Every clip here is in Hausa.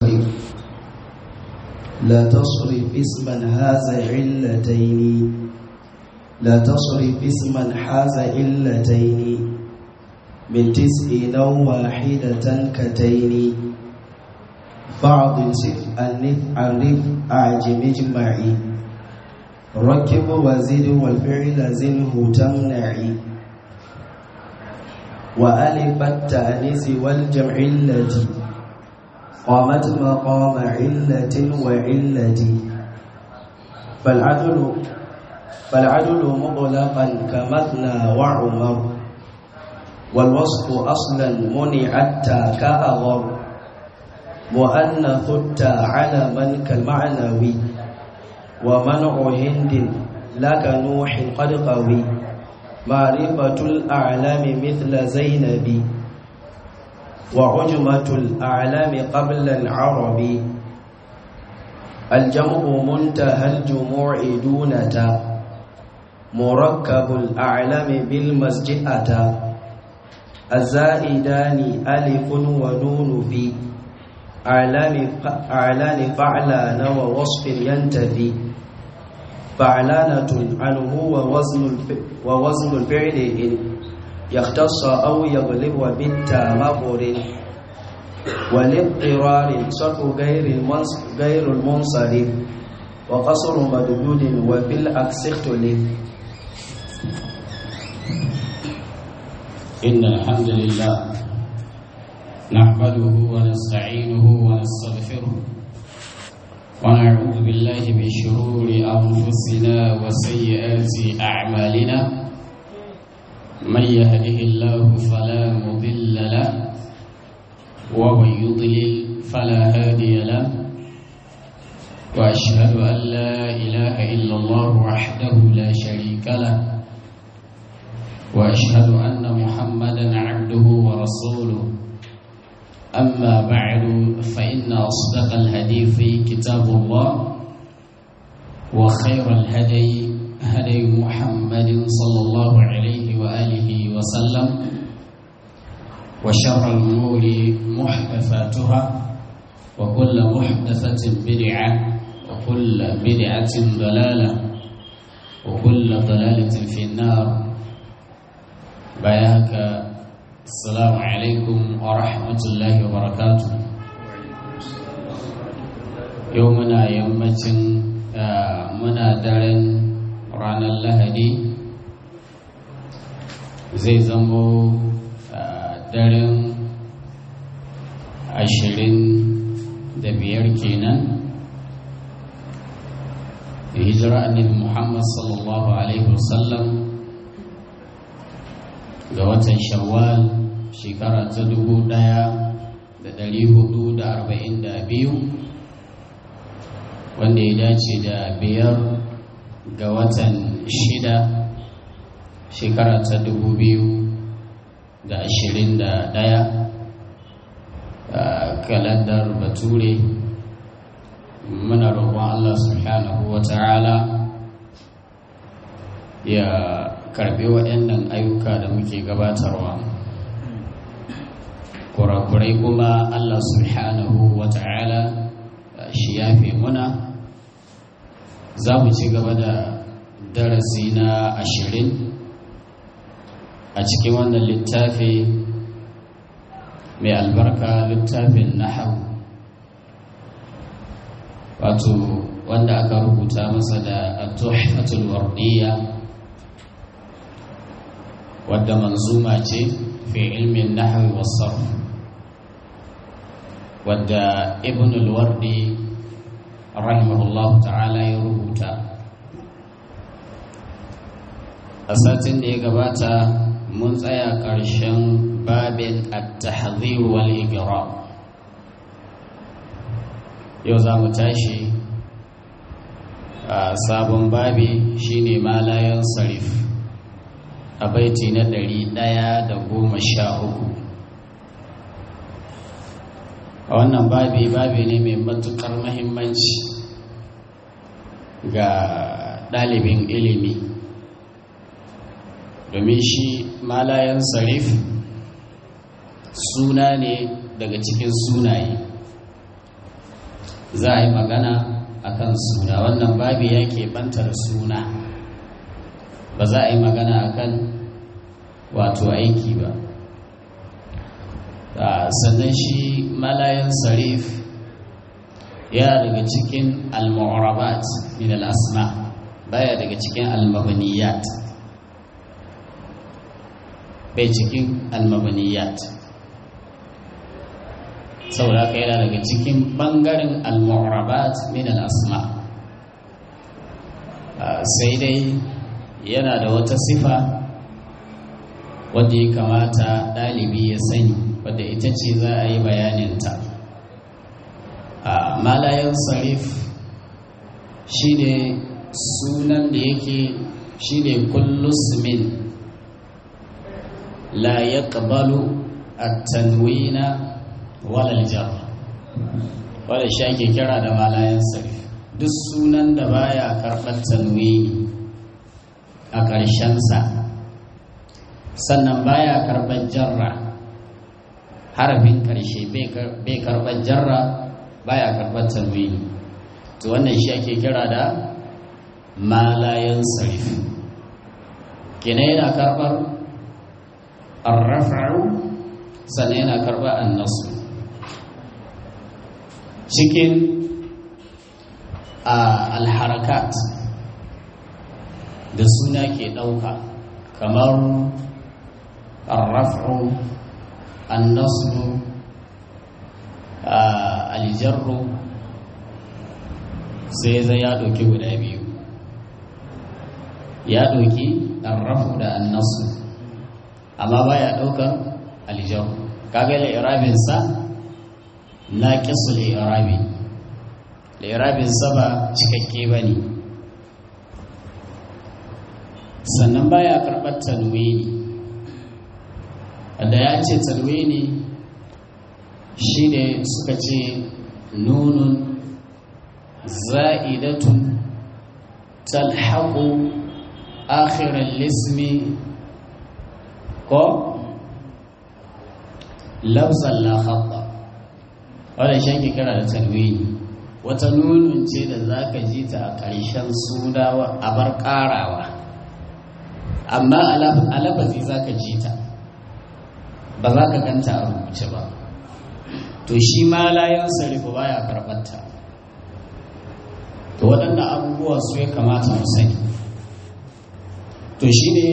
لا تصرف اسما هذا علتين لا تصرف اسما حاز علتين من تسع أو واحدة كتين فاعض صف النف عرف أعجم اجمعي ركب وزد والفعل زنه تمنعي وألف التأنيس والجمع التي قامت مقام علة وعلة فالعدل فالعدل مطلقا كمثنى وعمر والوصف أصلا منعت كأغر مؤنث التا على من كالمعنوي ومنع هند لك نوح قد قوي معرفة الأعلام مثل زينب وعجمة الأعلام قبل العرب الجمع منتهى الجموع دونة مركب الأعلام بالمسجئة الزائدان ألف ونون في أعلام أعلان فعلان ووصف ينتفي فعلانة عنه ووزن ووزن الفعل إن يختص أو يغلب وبالتا مغر والاضطرار صرف غير غير المنصرف وقصر مدلول وبالعكس اختلف إن الحمد لله نحمده ونستعينه ونستغفره ونعوذ بالله من شرور أنفسنا وسيئات أعمالنا من يهده الله فلا مضل له ومن يضلل فلا هادي له وأشهد أن لا إله إلا الله وحده لا شريك له وأشهد أن محمدا عبده ورسوله أما بعد فإن أصدق الحديث كتاب الله وخير الهدي هدي محمد صلى الله عليه وآله وسلم وشر الأمور محدثاتها وكل محدثة بدعة وكل بدعة ضلالة وكل ضلالة في النار بياك السلام عليكم ورحمة الله وبركاته يومنا يومة منا دارن ranar lahadi zai zamo daren ashirin da biyar kenan da hijira annabi muhammad sallallahu alaihi wasallam ga watan shawwal shekara ta dubu daya da dari hudu da arba'in da biyu wanda ya dace da biyar ga watan shida shekara ta dubu biyu da ashirin da ɗaya a kalandar bature muna roƙon allah subhanahu wa ta'ala ya karɓi waɗannan ayyuka da muke gabatarwa kurakurai kuma allah subhanahu wa ta'ala shi yafe muna za mu ci gaba da darasi na ashirin a cikin wannan littafi mai albarka littafin nahau wato wanda aka rubuta masa da tuhfatul wardiya wadda manzuma ce fi ilmin nahwi wasarf wadda ibn al-wardi rahimahullah ta'ala ya rubuta a satin da ya gabata mun tsaya ƙarshen babin at-tahdhir wal igram yau za mu tashi a sabon babi shine malayan sarif a baiti na ɗari ɗaya da goma sha uku a wannan babi babi ne mai matuƙar mahimmanci ga ɗalibin ilimi domin shi malayan sarif suna ne daga cikin sunaye za a yi magana akan suna wannan babi ya bantar suna ba za a yi magana akan wato aiki ba sannan shi malayan sarif ya daga cikin al-mu'rabat min al-asma baya daga cikin al-mabaniyat bai cikin al-mabaniyat saboda haka yana daga cikin bangaren al-mu'rabat min al-asma sai dai yana da wata sifa wadda ya kamata ɗalibi ya sani wadda ita ce za a yi bayaninta a malayan sarif shi ne sunan da yake shi ne kullusmin la ya ƙabalu a tanwina walal jar wadda shi ake kira da malayan sarif duk sunan da baya karɓar tanwini a ƙarshensa sannan baya karɓar jarra harafin ƙarshe bai karɓar jarra baya karɓar tanwini to wannan shi ake kira da malayan sarif kina yana karɓar arrafa'u sannan yana karɓar annasu cikin alharakat da suna ke ɗauka kamar arraf'u annasu aljarru sai zai ya ɗauki guda biyu ya ɗauki arrafu da annasu amma ba ya ɗaukar aljarru kaga la'irabinsa na ƙisu la'irabi la'irabinsa ba cikakke ba ne sannan baya karɓar tanwini da ya ce tanwini shi ne suka ce nunun za'idatun talhaku akhirar lismi ko lafzan la haɓɓa wadda shi ake kira da tanwini wata nunun ce da za ka ji ta a ƙarshen sunawa a bar ƙarawa amma a lafazi za ka ji ta ba za ka ganta a rubuce ba to shi ma layan sarifu baya karɓarta to waɗanda abubuwa su ya kamata mu sani to shi ne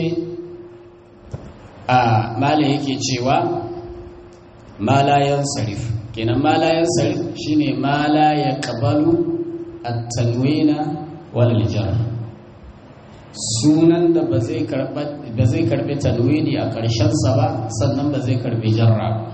a mala yake cewa malayan sarif kenan malayan sarif shi ne mala ya ƙabalu a tanwina walal jar sunan da ba zai karɓi tanwini a ƙarshensa ba sannan ba zai karɓi jarra ba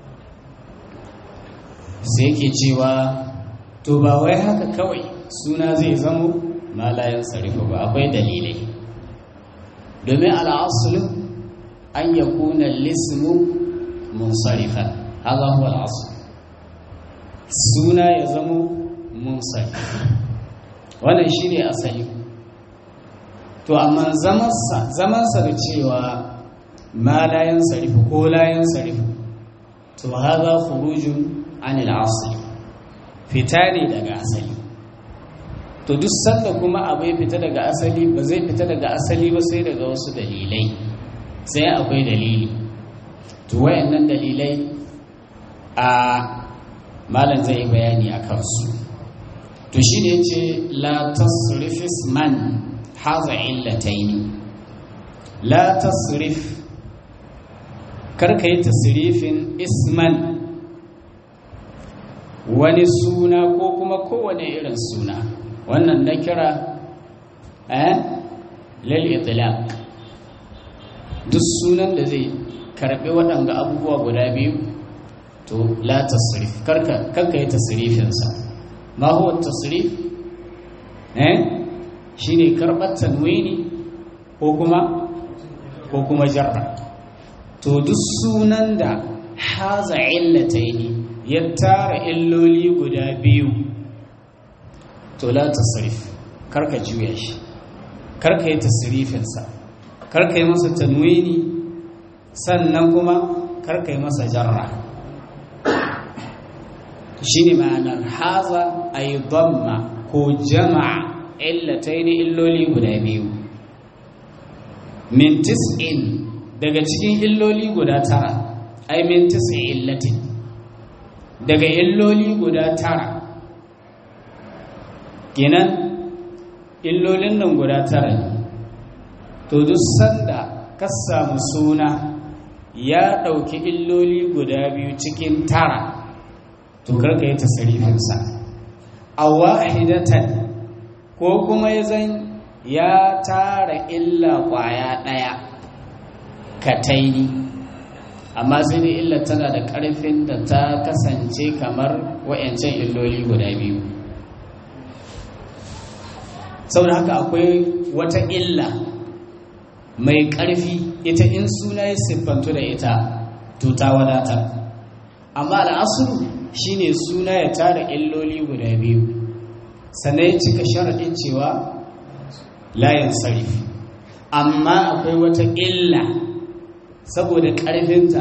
sai ke cewa to ba wai haka kawai suna zai zamo malayan sarifa ba akwai dalilai domin al'asulu an ya kuna lismu munsarifan haza huwa al'asul suna ya zamo munsarif wannan shi ne asali to amma zamansa da cewa malayan sarifa ko layan sarifa to haza khurujun anil asali fita ne daga asali to duk sanda kuma abu ya fita daga asali ba zai fita daga asali ba sai daga wasu dalilai sai akwai dalili to wayannan dalilai a malam zai yi bayani a kansu to shi ne ce la tasrifis man haza illataini la tasrif karka yi tasrifin isman wani suna ko kuma kowane irin suna wannan na kira eh lil itlaq duk sunan da zai karbi waɗanga abubuwa guda biyu to la tasrif karka karka yi tasrifin sa ma huwa tasrif eh shine karbar tanwini ko kuma ko kuma jarra to duk sunan da haza illataini ya tara illoli guda biyu to la tasrif karka juya shi karka yi tasrifinsa karka yi masa tanwini sannan kuma karka yi masa jarra shi ne ma'anar haza a yi damma ko jama'a illatai ne illoli guda biyu min tis'in daga cikin illoli guda tara ai min tis'in illatin daga illoli guda tara kenan illolin nan guda tara ne to duk sanda ka samu suna ya ɗauki illoli guda biyu cikin tara to karka yi tasarifinsa a wahidatan ko kuma ya zan ya tara illa ƙwaya ɗaya ka taini amma sai da illa tana da ƙarfin da ta kasance kamar wa'yancan illoli guda biyu saboda haka akwai wata illa mai ƙarfi ita in suna ya siffantu da ita to ta wadatar amma al'asuru shine suna ya tara illoli guda biyu sannan ya cika sharaɗin cewa layin sarif amma akwai wata illa saboda ƙarfinta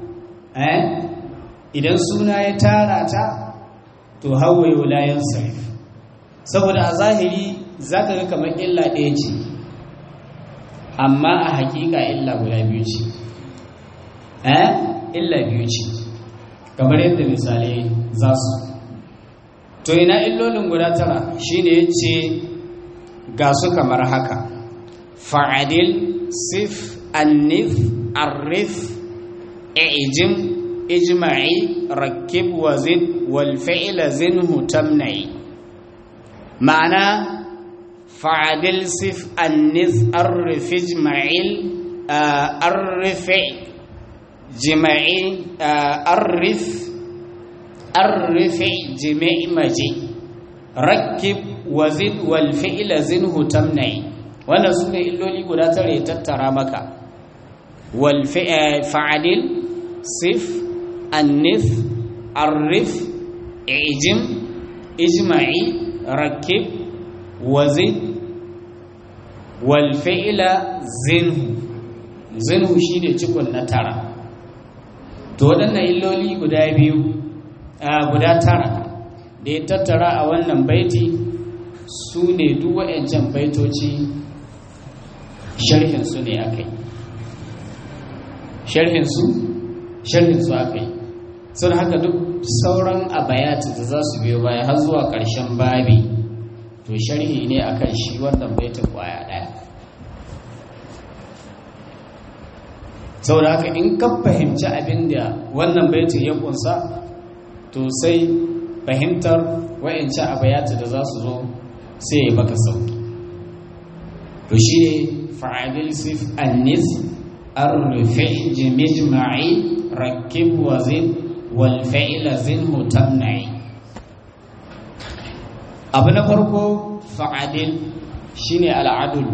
idan suna ya tara ta to hawaye layin sarif saboda a zahiri za ka ga kamar illa ɗaya ce amma a hakika illa guda biyu ce eh illa biyu ce kamar yadda misalai za su to ina illolin guda tara shine yace ga su kamar haka fa'adil sif annif arif ijim ijma'i rakib wazid wal fi'la zinhu tamna'i ma'ana fa'adil sif annis arif ijma'il arif jima'i arif arif jima'i maji rakib wazid wal fi'la zinhu tamna'i wannan sune illoli guda tare tattara maka wal fa'adil sif annis arif ijim ijma'i rakib wazid wal fi'la zinhu zinhu shine cikon na tara to waɗannan illoli guda biyu guda tara da ya tattara a wannan baiti su ne duk waɗancan baitoci sharhinsu ne aka yi sharhinsu sharhinsu aka yi sun haka duk sauran abayati da za su biyo baya har zuwa ƙarshen babi to sharhi ne akan shi wannan baitin kwaya ɗaya saboda haka in ka fahimci abin da wannan baitin ya kunsa to sai fahimtar wa'ince abayati da za su zo sai ya maka sauki to shi ne fa'adil sif annis arrufi jimijma'i rakib wazin wal fa'ila zinhu tamna'i abu na farko fa'adil shine al'adulu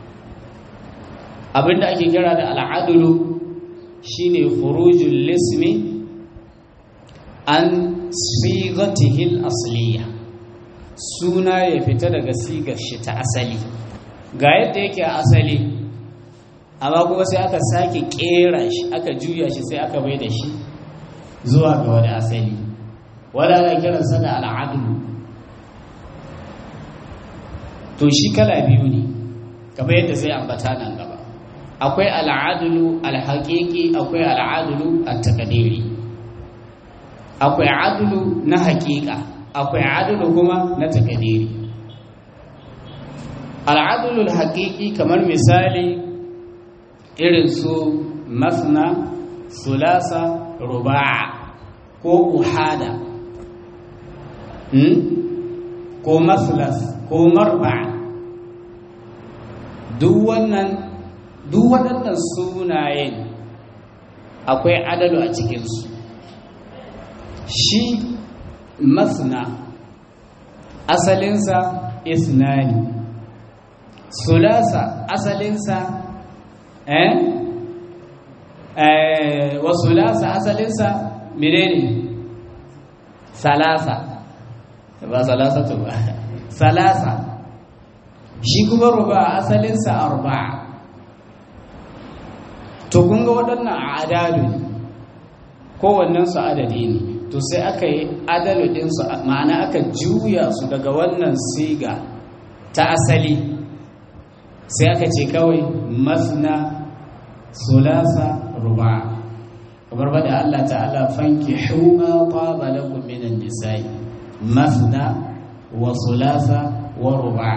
abinda ake kira da al'adulu shine khurujul lismi an sigatihil asliya suna ya fita daga sigar shi ta asali ga yadda yake a asali amma kuma sai aka sake kera shi aka juya shi sai aka bai da shi zuwa ga wani asali wadda ana kiransa da al'adulu to shi kala biyu ne kamar yadda zai ambata nan gaba akwai al'adulu alhaƙiƙi akwai al'adulu at-taqdiri akwai adulu na haƙiƙa akwai adulu kuma na taqdiri al'adulu haƙiƙi kamar misali irin su masna sulasa ruba'a ko uhada ko maslas ko marba'a duk wannan duk waɗannan sunayen akwai adalu a cikinsu shi masna asalinsa isnani sulasa asalinsa eh eh wa sulasa asalinsa menene salasa ba salasa to ba salasa shi kuma ruba asalinsa arba'a to kun ga waɗannan adadu ne kowannensu adadi ne to sai aka yi adalu ɗinsu ma'ana aka juya su daga wannan siga ta asali sai aka ce kawai masna sulasa ruba kamar bada Allah ta'ala fanki huma taba lakum minan nisa'i masna wa sulasa wa ruba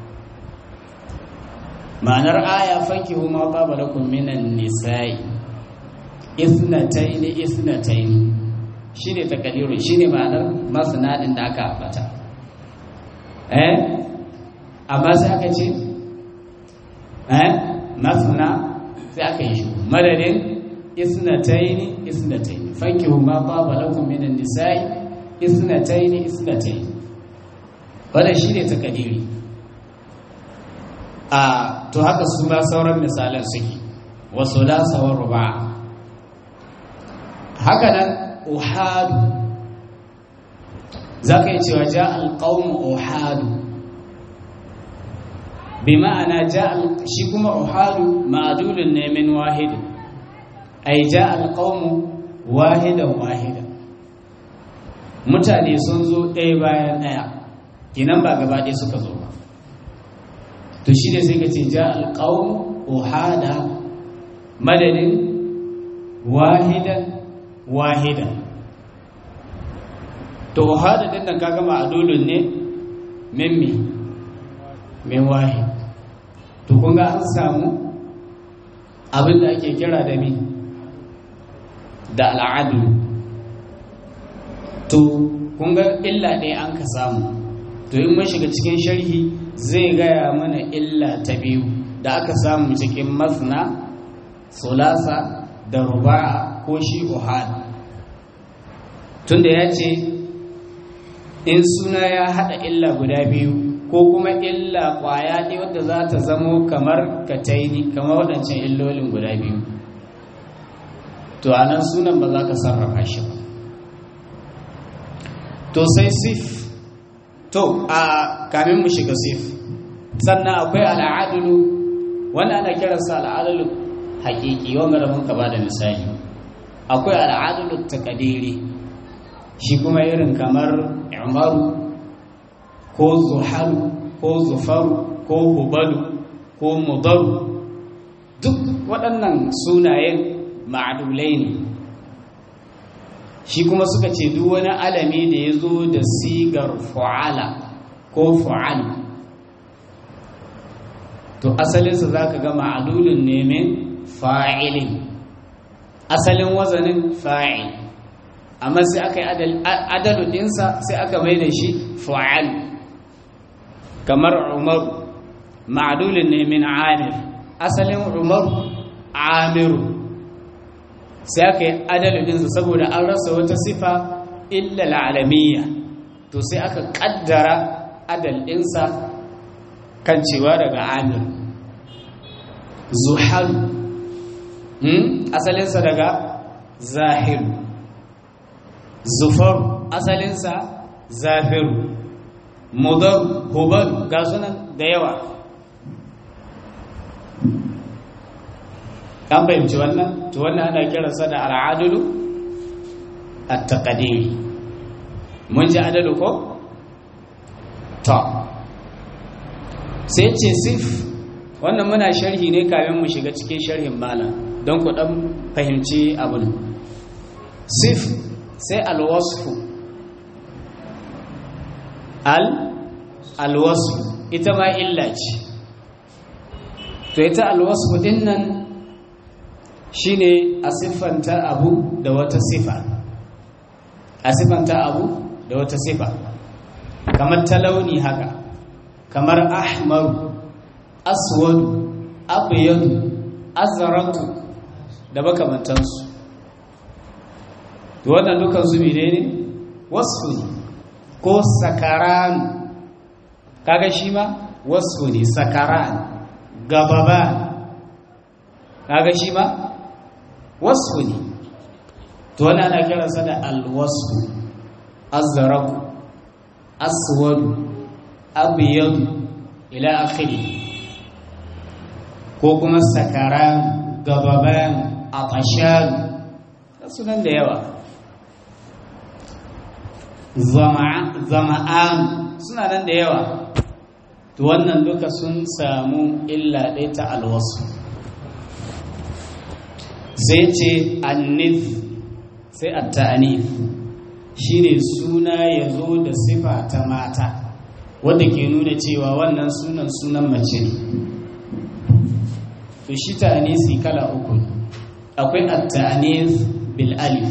ma'anar aya fanki huma taba lakum minan nisa'i ithnatayn ithnatayn shine takadiru shine ma'anar masna din da aka ambata eh amma sai aka ce eh masna sai aka yi shi madadin isnataini isnataini fankihu ma taba lakum minan nisa'i isnataini isnataini wannan shine takadiri a to haka su ma sauran misalan suke wa sulasa wa ruba haka nan uhadu zaka yi cewa ja alqawm uhadu bi ma'ana ja shi kuma uhadu ma'dulun ne min wahid ay ja alqawm wahidan wahidan mutane sun zo ɗaya bayan ɗaya kinan ba gaba ɗaya suka zo ba to shi ne sai ka ce ja alqawm uhada madadin wahidan wahidan to uhada din nan kaga ma'dulun ne min mi min wahid to kun ga an samu abin da ake kira da mi da al'adu to kun ga illa ɗaya an ka samu to in mun shiga cikin sharhi zai gaya mana illa ta biyu da aka samu cikin masna sulasa da ruba'a ko shi uhad tunda ya ce in suna ya haɗa illa guda biyu ko kuma illa ƙwaya ne wadda za ta zamo kamar kataini kamar waɗancan illolin guda biyu to a nan sunan ba za ka sarrafa shi ba to sai sif to a kamin mu shiga sif sannan akwai al'adulu wanda ana kiransa al'adulu hakiki wanda da muka ba da misali akwai al'adulu takadiri shi kuma irin kamar umaru ko zuharu ko zufaru ko hubalu ko mudaru duk waɗannan sunayen ma'adulai ne shi kuma suka ce duk wani alami da ya zo da sigar fu'ala ko fu'al to asalinsa za ka ga ma'adulun nemin fa'ilin asalin wazanin fa'il amma sai aka yi adalu ɗinsa sai aka mai da shi fu'al kamar umaru ma'adulun nemin amir asalin umaru amiru sai aka yi adalinsa saboda an rasa wata sifa illa al'alamiya to sai aka kaddara adalinsa kan cewa daga amir zuharu asalinsa daga zahiru zufar asalinsa zafiru mudar hubar ga sunan da yawa kan fahimci wannan to wannan ana kiransa da al'adulu at-taqdiri mun ji adalu ko to sai ce sif wannan muna sharhi ne kafin mu shiga cikin sharhin malam don ku dan fahimci abin sif sai alwasfu al alwasfu ita ma illa ce to ita alwasfu din nan shine a siffanta abu da wata sifa a siffanta abu da wata sifa kamar talauni haka kamar ahmaru aswadu abyadu azraqu da makamantansu to wannan dukan su menene wasfu ne ko sakaran kaga shi ma wasfu ne sakaran gababan kaga shi ma wasfu ne to wannan ana kiransa da alwasfu azraqu aswadu abyadu ila akhiri ko kuma sakaran gababan atashan sunan da yawa zama'an suna nan da yawa to wannan duka sun samu illa ɗaya ta alwasu sai ce annif sai at-ta'anif shine suna ya zo da sifa ta mata wanda ke nuna cewa wannan sunan sunan mace ne to shi ta'anisi kala uku akwai at-ta'anis bil alif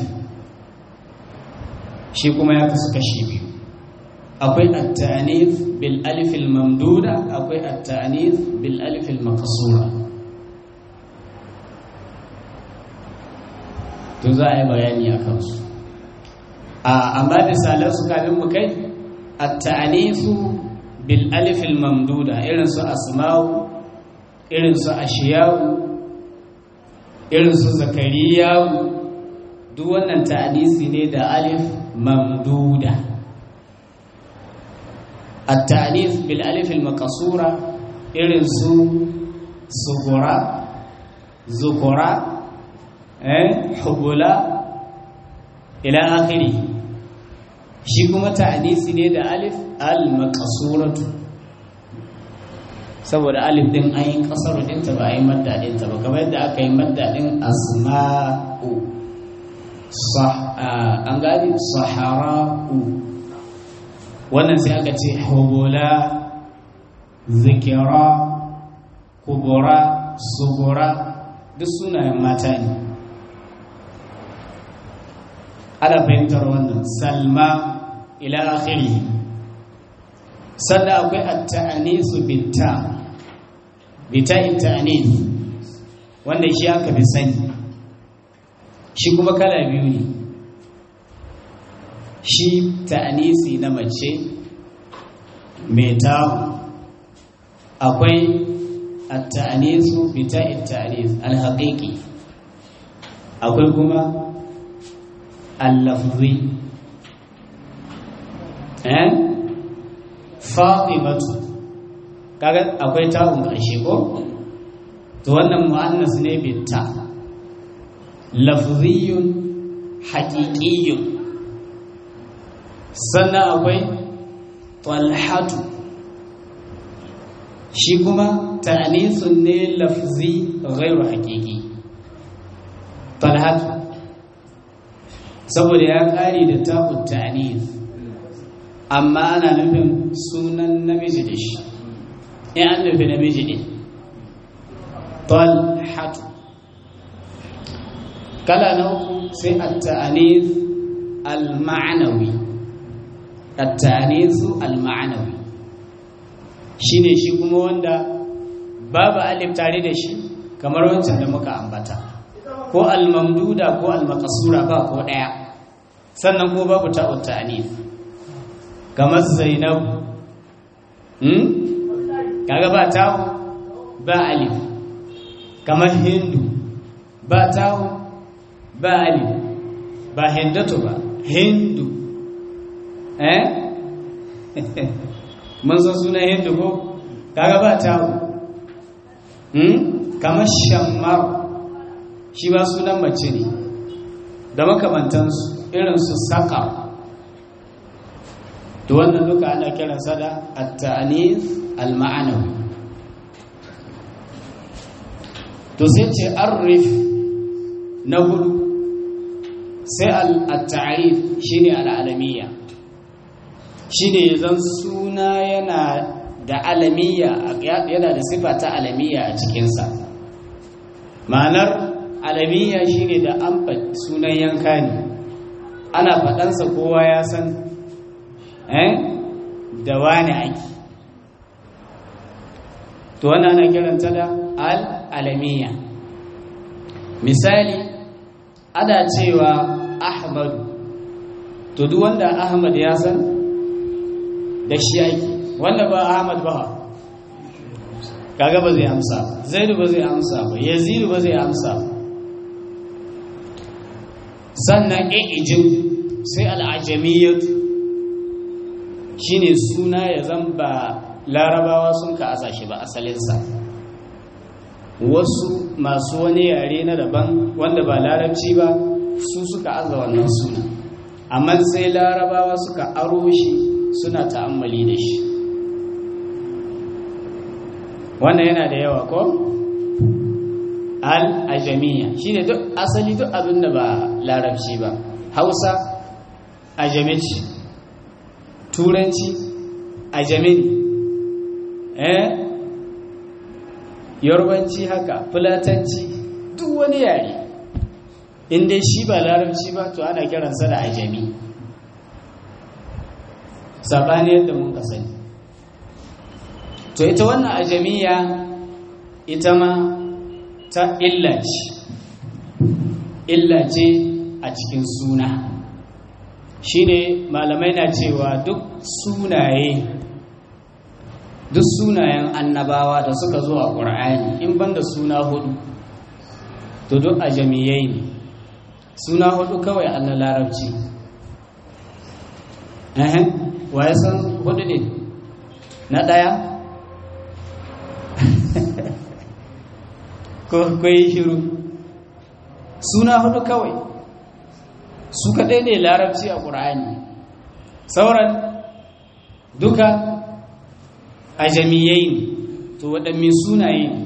shi kuma ya kasu kashi biyu akwai at-ta'anis bil alif al mamduda akwai at-ta'anis bil alif al maqsura to za a yi bayani a kansu amma misalan su kafin mu kai at-ta'anisu bil alif al mamduda irin su asma'u irin su ashiya'u irin su zakariya'u duk wannan ta'anisi ne da alif mamduda at-ta'anis bil alif al maqsura irin su sugura zukura eh hubula ila akhiri shi kuma ta'anisi ne da alif al-maqsuratu saboda alif din an yi kasar dinta ba a yi madda dinta ba kamar yadda aka yi madda din asma'u an gani sahara'u wannan sai aka ce hubula zikira kubura sugura duk sunayen mata ne ana fahimtar wannan salma ila akhiri sannan akwai at-ta'anisu bitta bita ta'anis wanda shi aka fi sani shi kuma kala biyu ne shi ta'anisi na mace mai tawo akwai at-ta'anisu bita ta'anis al-haqiqi akwai kuma اللفظي eh fatimatu kaga akwai ta'un ƙarshe ko to wannan mu'annas ne bitta lafziyun haqiqiyyun sannan akwai talhatu shi kuma ta'nisun ne lafzi ghairu haqiqi talhatu saboda ya ƙari da taƙun ta'anis amma ana nufin sunan namiji da shi in an nufi namiji ne talhatu kala na uku sai at-ta'anis al-ma'anawi at-ta'anisu al-ma'anawi shine shi kuma wanda babu alif tare da shi kamar wancan da muka ambata ko al-mamduda ko al-maqsura ba ko daya sannan ko babu ta'ut ta'nif kamar zainab hmm kaga ba ta'u ba alif kamar hindu ba ta'u ba alif ba hindatu ba hindu eh mun san sunan hindu ko kaga ba ta'u hmm kamar shammar shi ba sunan mace ne da makamantansu irin su saka to wannan duka ana kiransa da at-ta'anis al-ma'anawi to sai ce arif na hudu sai al-ta'arif shine al-alamiyya shine zan suna yana da alamiyya yana da sifa ta alamiyya a cikinsa ma'anar alamiyya shine da an sunan yanka ne ana faɗansa kowa ya san eh da wani ake to wannan ana kiranta da al-alamiya misali ana cewa ahmadu to duk wanda ahmad ya san da shi ake wanda ba ahmad ba kaga ba zai amsa zaidu ba zai amsa ba yazidu ba zai amsa ba sannan ijin sai al'ajamiyyatu shi ne suna ya zamba larabawa sun ka asa shi ba asalinsa wasu masu wani yare na daban wanda ba larabci ba su suka aza wannan suna amma sai larabawa suka aro shi suna ta'ammali da shi wannan yana da yawa ko al-ajamiya shine duk asali duk abin da ba larabci ba hausa ajamici turanci ajamin eh yarbanci haka fulatanci duk wani yare in dai shi ba larabci ba to ana kiransa da ajami sabani yadda mun ka sani to ita wannan ajamiya ita ma ta illa ce illa ce a cikin suna shine malamai na cewa duk sunaye duk sunayen annabawa da suka zo a ƙur'ani in banda suna hudu to duk ajamiyai ne suna hudu kawai an na larabci wa ya san hudu ne na ɗaya ko kwai shiru suna hudu kawai su kaɗai ne larabci a ƙur'ani sauran duka a jami'ai ne to waɗanne sunaye ne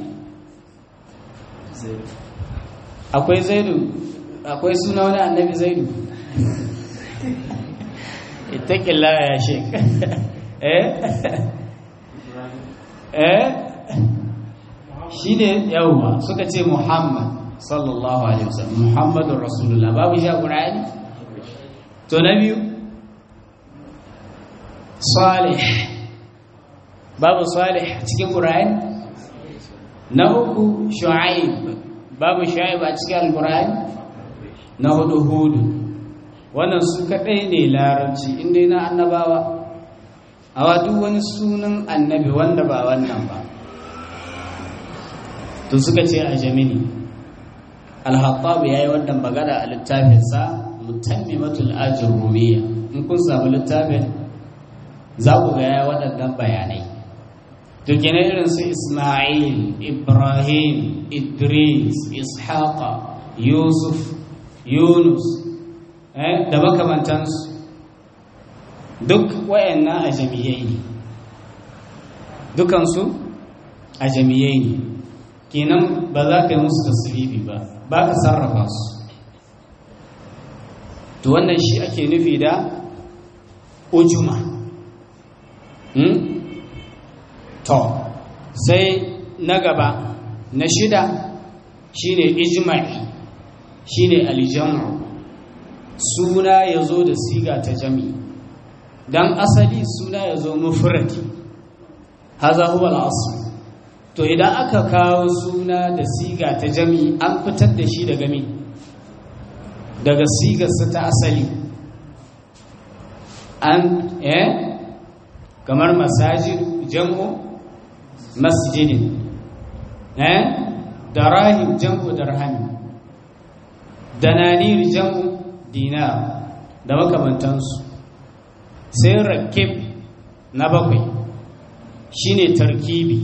akwai zaidu akwai suna wani annabi zaidu itaƙilla ya shek eh eh shi ne yawwa suka ce muhammad sallallahu alaihi wasallam muhammadun rasulullah babu shi a ƙura'ani to na biyu salih babu salih cikin ƙura'ani na uku shu'aib babu shu'aib a cikin alƙura'ani na hudu hudu wannan su kaɗai ne larabci inda na annabawa a duk wani sunan annabi wanda ba wannan ba to suka ce a jamini alhattabu ya yi wannan magana a littafinsa mutammimatul ajin rumiya in kun samu littafin za ku ga ya waɗannan bayanai to gina irin su ismail ibrahim idris ishaqa yusuf yunus da makamantansu duk wayannan ajamiyai ne dukansu ajamiyai ne kenan ba za ka yi musu tasirifi ba ba ka sarrafa su to wannan shi ake nufi da ujuma to sai na gaba na shida shine ijma'i shine aljamu suna ya zo da siga ta jami don asali suna ya zo mufradi haza huwa al'asu to idan aka kawo suna da siga ta jami an fitar da shi daga mi daga sigarsa ta asali an eh kamar masajid jam'u masjidin eh darahim jam'u darhami dananir jam'u dinar da makamantansu sai rakib na bakwai shine tarkibi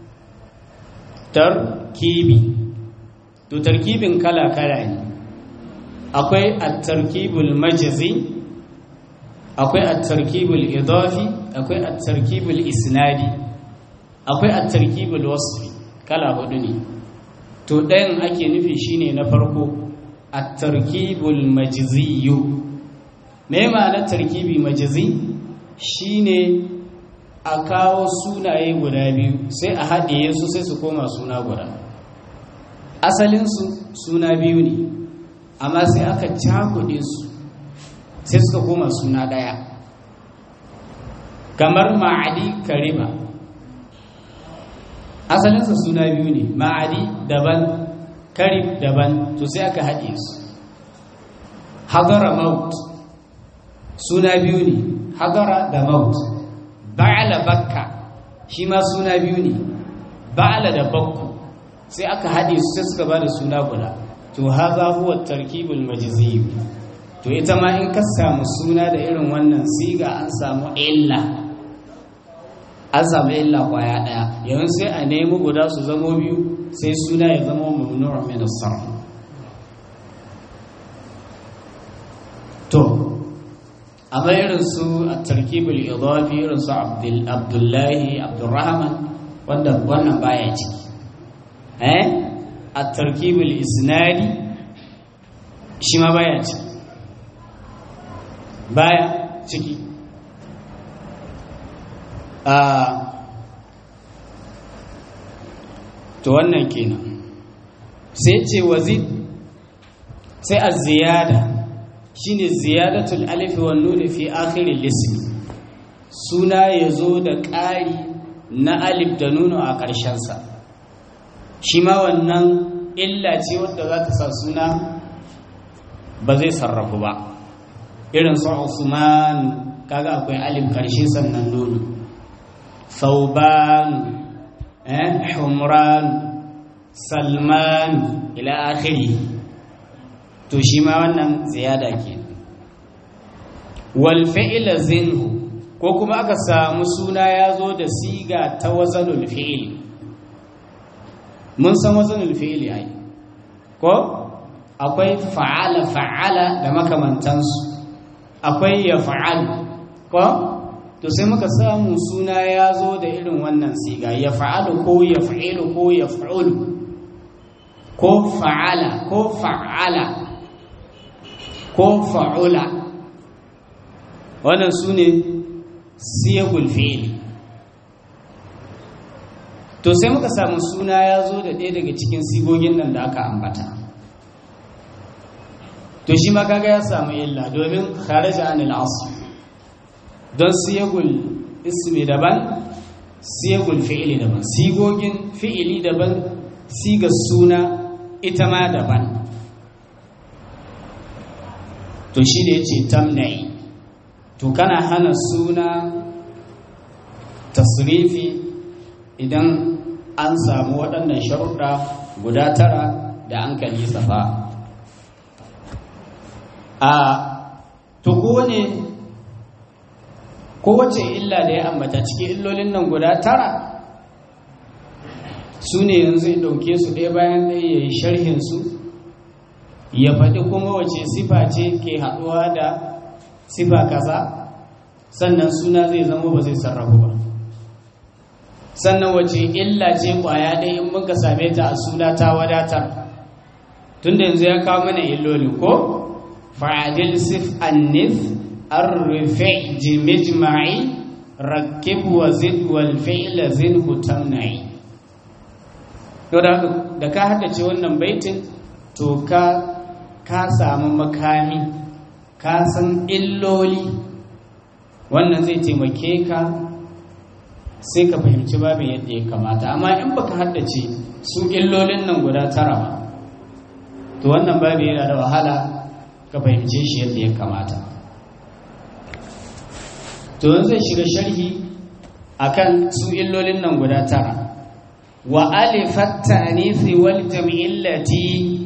tarkibi to tarkibin kala-kala ne akwai at-tarkibul majzi akwai at-tarkibul idafi akwai at-tarkibul isnadi akwai at-tarkibul wasfi kala hudu ne to ɗayan ake nufi shine na farko at-tarkibul majziyu me ma'anar tarkibi majzi shine a kawo sunaye guda biyu sai a haɗe su sai su koma suna guda asalinsu suna biyu ne amma sai aka cakuɗe su sai suka koma suna ɗaya kamar ma'adi kariba asalinsa suna biyu ne ma'adi daban karib daban to sai aka haɗe su hadara maut suna biyu ne hadara da maut ba'ala bakka shi ma suna biyu ne ba'ala da bakku sai aka haɗe su sai suka ba da suna guda to haza huwa tarkibul majziyu to ita ma in ka samu suna da irin wannan siga an samu illa an samu illa kwaya ɗaya yanzu sai a nemi guda su zamo biyu sai suna ya zama mamnu'un min as to amma irin su a tarkibul idafi irin su abdullahi abdurrahman wanda wannan baya ciki eh a tarkibul isnadi shi ma baya ciki baya ciki a to wannan kenan sai ce wazid sai a ziyada shine ziyadatul alif wan nun fi akhir al-ism suna yazo da ƙari na alif da nuno a ƙarshen sa shi ma wannan illa ce wadda za ta sa suna ba zai sarrafu ba irin su Usman kaga akwai alif ƙarshe sannan nuno Thauban eh Humran Salman ila akhiri to shi ma wannan ziyada ke wal fi'la zinhu ko kuma aka samu suna ya zo da siga ta wazanul fi'il mun san wazanul fi'il ai ko akwai fa'ala fa'ala da makamantansu akwai ya fa'al ko to sai muka samu suna ya zo da irin wannan siga ya fa'alu ko ya fa'ilu ko ya fa'ulu ko fa'ala ko fa'ala ko fa'ula wannan su ne siyagul fi'ili to sai muka samu suna ya zo da ɗaya daga cikin sigogin nan da aka ambata to shi ma kaga ya samu illa domin kharaja anil asl don siyagul ismi daban siyagul fi'ili daban sigogin fi'ili daban sigar suna ita ma daban to shi da ya ce tamna'i to kana hana suna tasrifi idan an samu waɗannan sharuɗa guda tara da an kali safa a to ne kowace illa da ya ambata cikin illolin nan guda tara su ne yanzu ya ɗauke su ɗaya bayan ɗaya ya yi sharhinsu ya faɗi kuma wace sifa ce ke haɗuwa da sifa kaza sannan suna zai zama ba zai sarrafu ba sannan wace illa ce ƙwaya ɗaya in muka same ta a suna ta wadatar tunda yanzu ya kawo mana illolin ko fa'adil sif annif arrufe jimijma'i rakib wa zid wal fi'la zinhu tamna'i yau da ka haddace wannan baitin to ka ka samu makami ka san illoli wannan zai taimake ka sai ka fahimci babin yadda ya kamata amma in baka haddace su illolin nan guda tara ba to wannan babi yana da wahala ka fahimce shi yadda ya kamata to yanzu zai shiga sharhi akan su illolin nan guda tara wa alifat ta'nisi wal jam'illati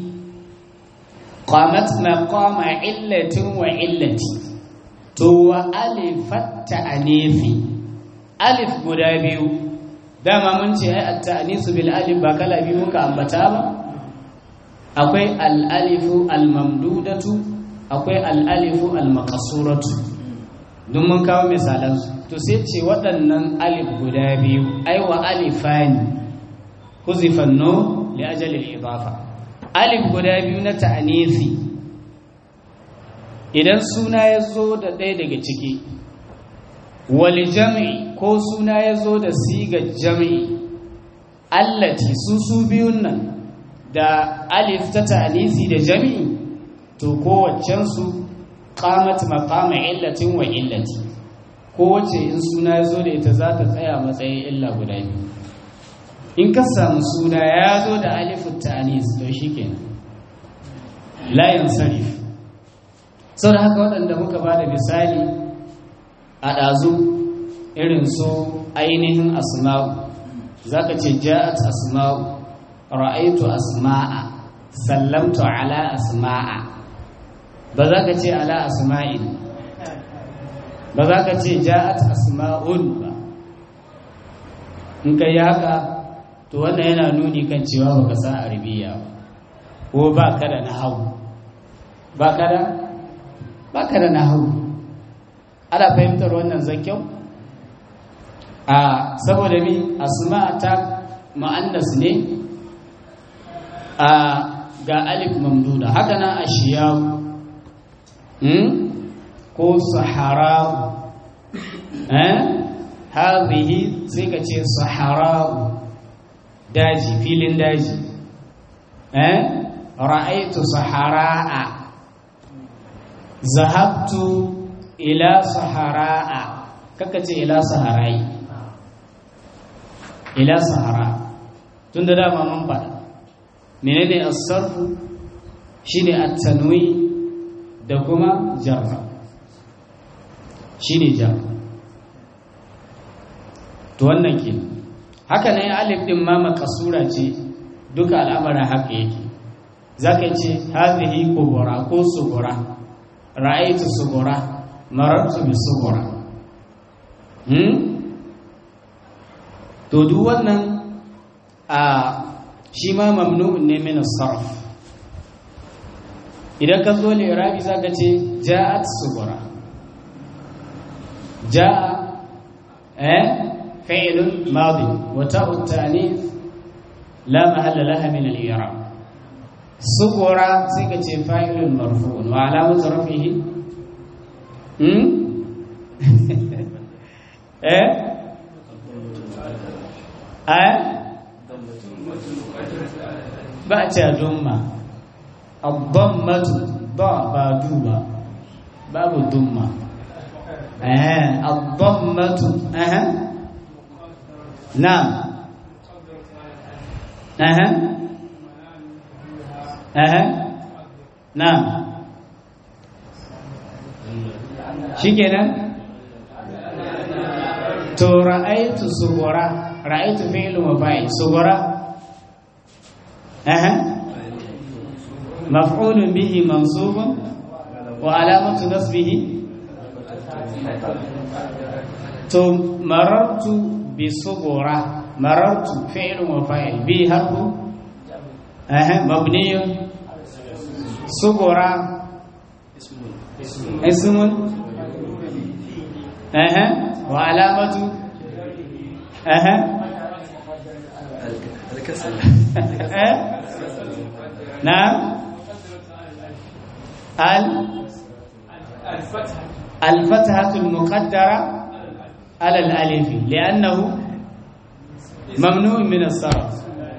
qamat maqama illatin wa illati to wa alifat ta'nisi alif guda biyu dama mun ce ai at-ta'nisu bil alif ba kala biyu muka ambata ba akwai al-alifu al-mamdudatu akwai al-alifu al-maqsuratu don mun kawo misalan su to sai ce waɗannan alif guda biyu ai wa alifani huzifan no li ajali al-idafa alif guda biyu na ta'anisi idan suna ya zo da ɗaya daga ciki wali jam'i ko suna ya zo da sigar jam'i allati su su biyun nan da alif ta ta'anisi da jam'i to kowaccensu qamat maqama illatin wa illati kowace in suna ya zo da ita za ta tsaya matsayin illa guda biyu in ka samu suna ya zo da alifin ta'anis to shi kenan layin sarif sau da haka waɗanda muka ba da misali a ɗazu irin su ainihin asma'u za ka ce ja'at asma'u ra'aitu asma'a sallamtu ala asma'a ba za ka ce ala asma'in ba za ka ce ja'at asma'un ba in ka yi haka to wannan yana nuni kan cewa baka san arabiya ko ba ka da nahawu ba ka da ba ka da nahawu ana fahimtar wannan zakyau a saboda mi asma ta ma'annas ne a ga alif mamduda haka na ashiyawu ko sahara'u eh hadhihi sai ka ce sahara'u daji filin daji eh ra'aytu sahara'a zahabtu ila sahara'a kaka ce ila saharai ila sahara tun da dama mun faɗa menene as-sarfu shine at-tanwi da kuma jarra shine jarra to wannan ke haka ne alif din ma makasura ce duka al'amarin haka yake zaka ce hadhihi kubura ko sugura ra'aytu sugura marartu bi sugura hmm to duk wannan a shi ma mamnu'un ne min as-sarf idan ka zo ne irabi zaka ce ja'at sugura ja'a eh fi'lun madi wa ta'u at-ta'nith la mahalla laha min al-i'rab sugura sai ka ce fa'ilun marfu'un wa alamatu rafihi hmm eh eh ba ta dumma ad-dammatu ba ba duba babu dumma eh ad-dammatu eh na'am eh eh na'am shikenan to ra'aytu sugura ra'aytu fi'lu mafa'il sugura aha maf'ulun bihi mansubun wa alamatu nasbihi to marartu bi sugura marartu fi'lu mafa'il bi harfu aha mabniyun sugura ismun aha wa alamatu aha نعم ال الفتحة المقدرة على الألف لأنه ممنوع من الصرف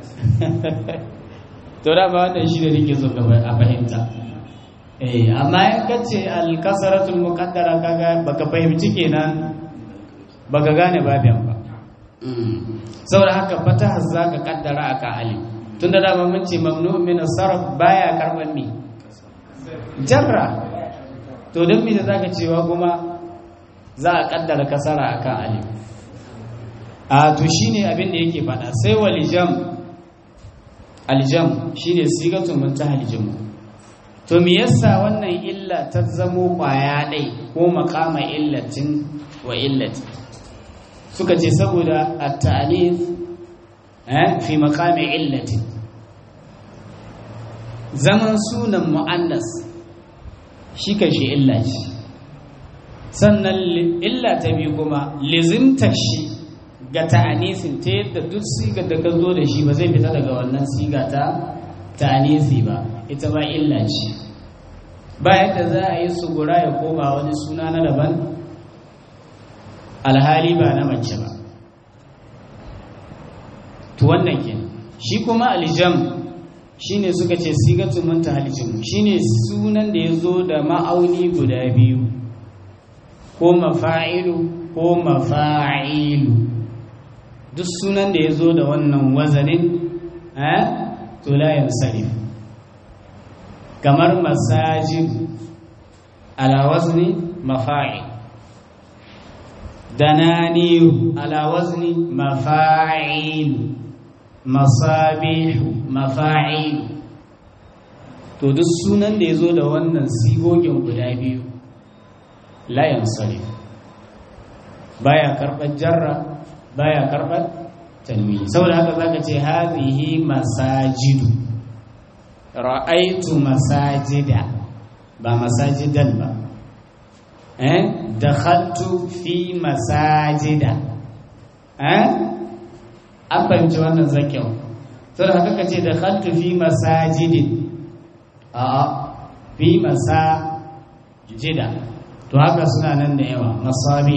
to da ba wannan shi da nake so a fahimta eh amma in kace al-kasratul muqaddara kaga baka fahimci kenan baka gane babin ba saboda haka fataha zaka kaddara aka alif tunda dama mun ce mamnu min sarf baya karban mi jarra to dan me da zaka cewa kuma za a kaddara kasara akan alif a to shine abin da yake fada sai walijam aljam shine sigatun muntaha aljam to me yasa wannan illa ta zamo kwaya dai ko maqama illatin wa illati suka ce saboda at-ta'nif fi maqami illatin zaman sunan mu'annas shi shi illa ce sannan illa ta biyu kuma lizimtar shi ga ta'anisin ta yadda duk sigar da ka zo da shi ba zai fita daga wannan siga ta ta'anisi ba ita ba illa ce ba yadda za a yi sugura ya koma wani suna na daban alhali ba na mace ba to wannan ke shi kuma aljam shine suka ce sigatun manta halicin shine sunan da ya zo da ma'auni guda biyu ko mafa'ilu ko mafa'ilu duk sunan da ya zo da wannan wazanin to layan sarif kamar masajid ala wazni mafa'il dananiru ala wazni mafa'il masabihu mafa'il to duk sunan da ya zo da wannan sigogin guda biyu layan sarif baya karɓar jarra baya karɓar tanwini saboda haka zaka ce hadhihi masajidu ra'aitu masajida ba masajidan ba eh dakhaltu fi masajida eh an fahimci wannan zakyau sai da haka kace dakhaltu fi masajidin a'a fi masajida to haka suna nan da yawa masabi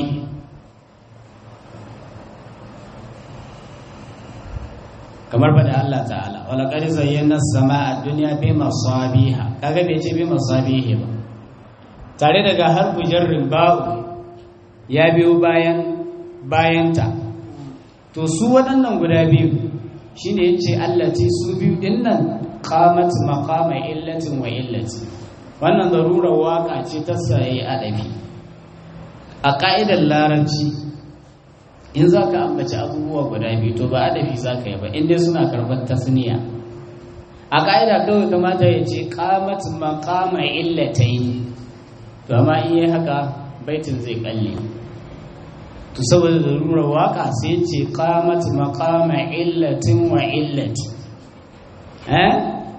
kamar bada Allah ta'ala wala qad zayyana as-samaa ad-dunya bi masabiha kaga bai ce bi masabihi ba tare daga harfu jarrin ba'u ya biyo bayan bayanta to su waɗannan guda biyu shine yace allati su biyu dinnan qamat maqama illatin wa illati wannan zarurar waka ce ta saye adabi a ka'idar larabci in za ka ambaci abubuwa guda biyu to ba adabi za ka yi ba inda suna karɓar tasniya a ƙa'ida kawai kamata ya ce ƙamat maƙama illatai to amma in yi haka baitin zai kalle to saboda zarurar waka sai ce ƙamat maƙama illatin wa illati eh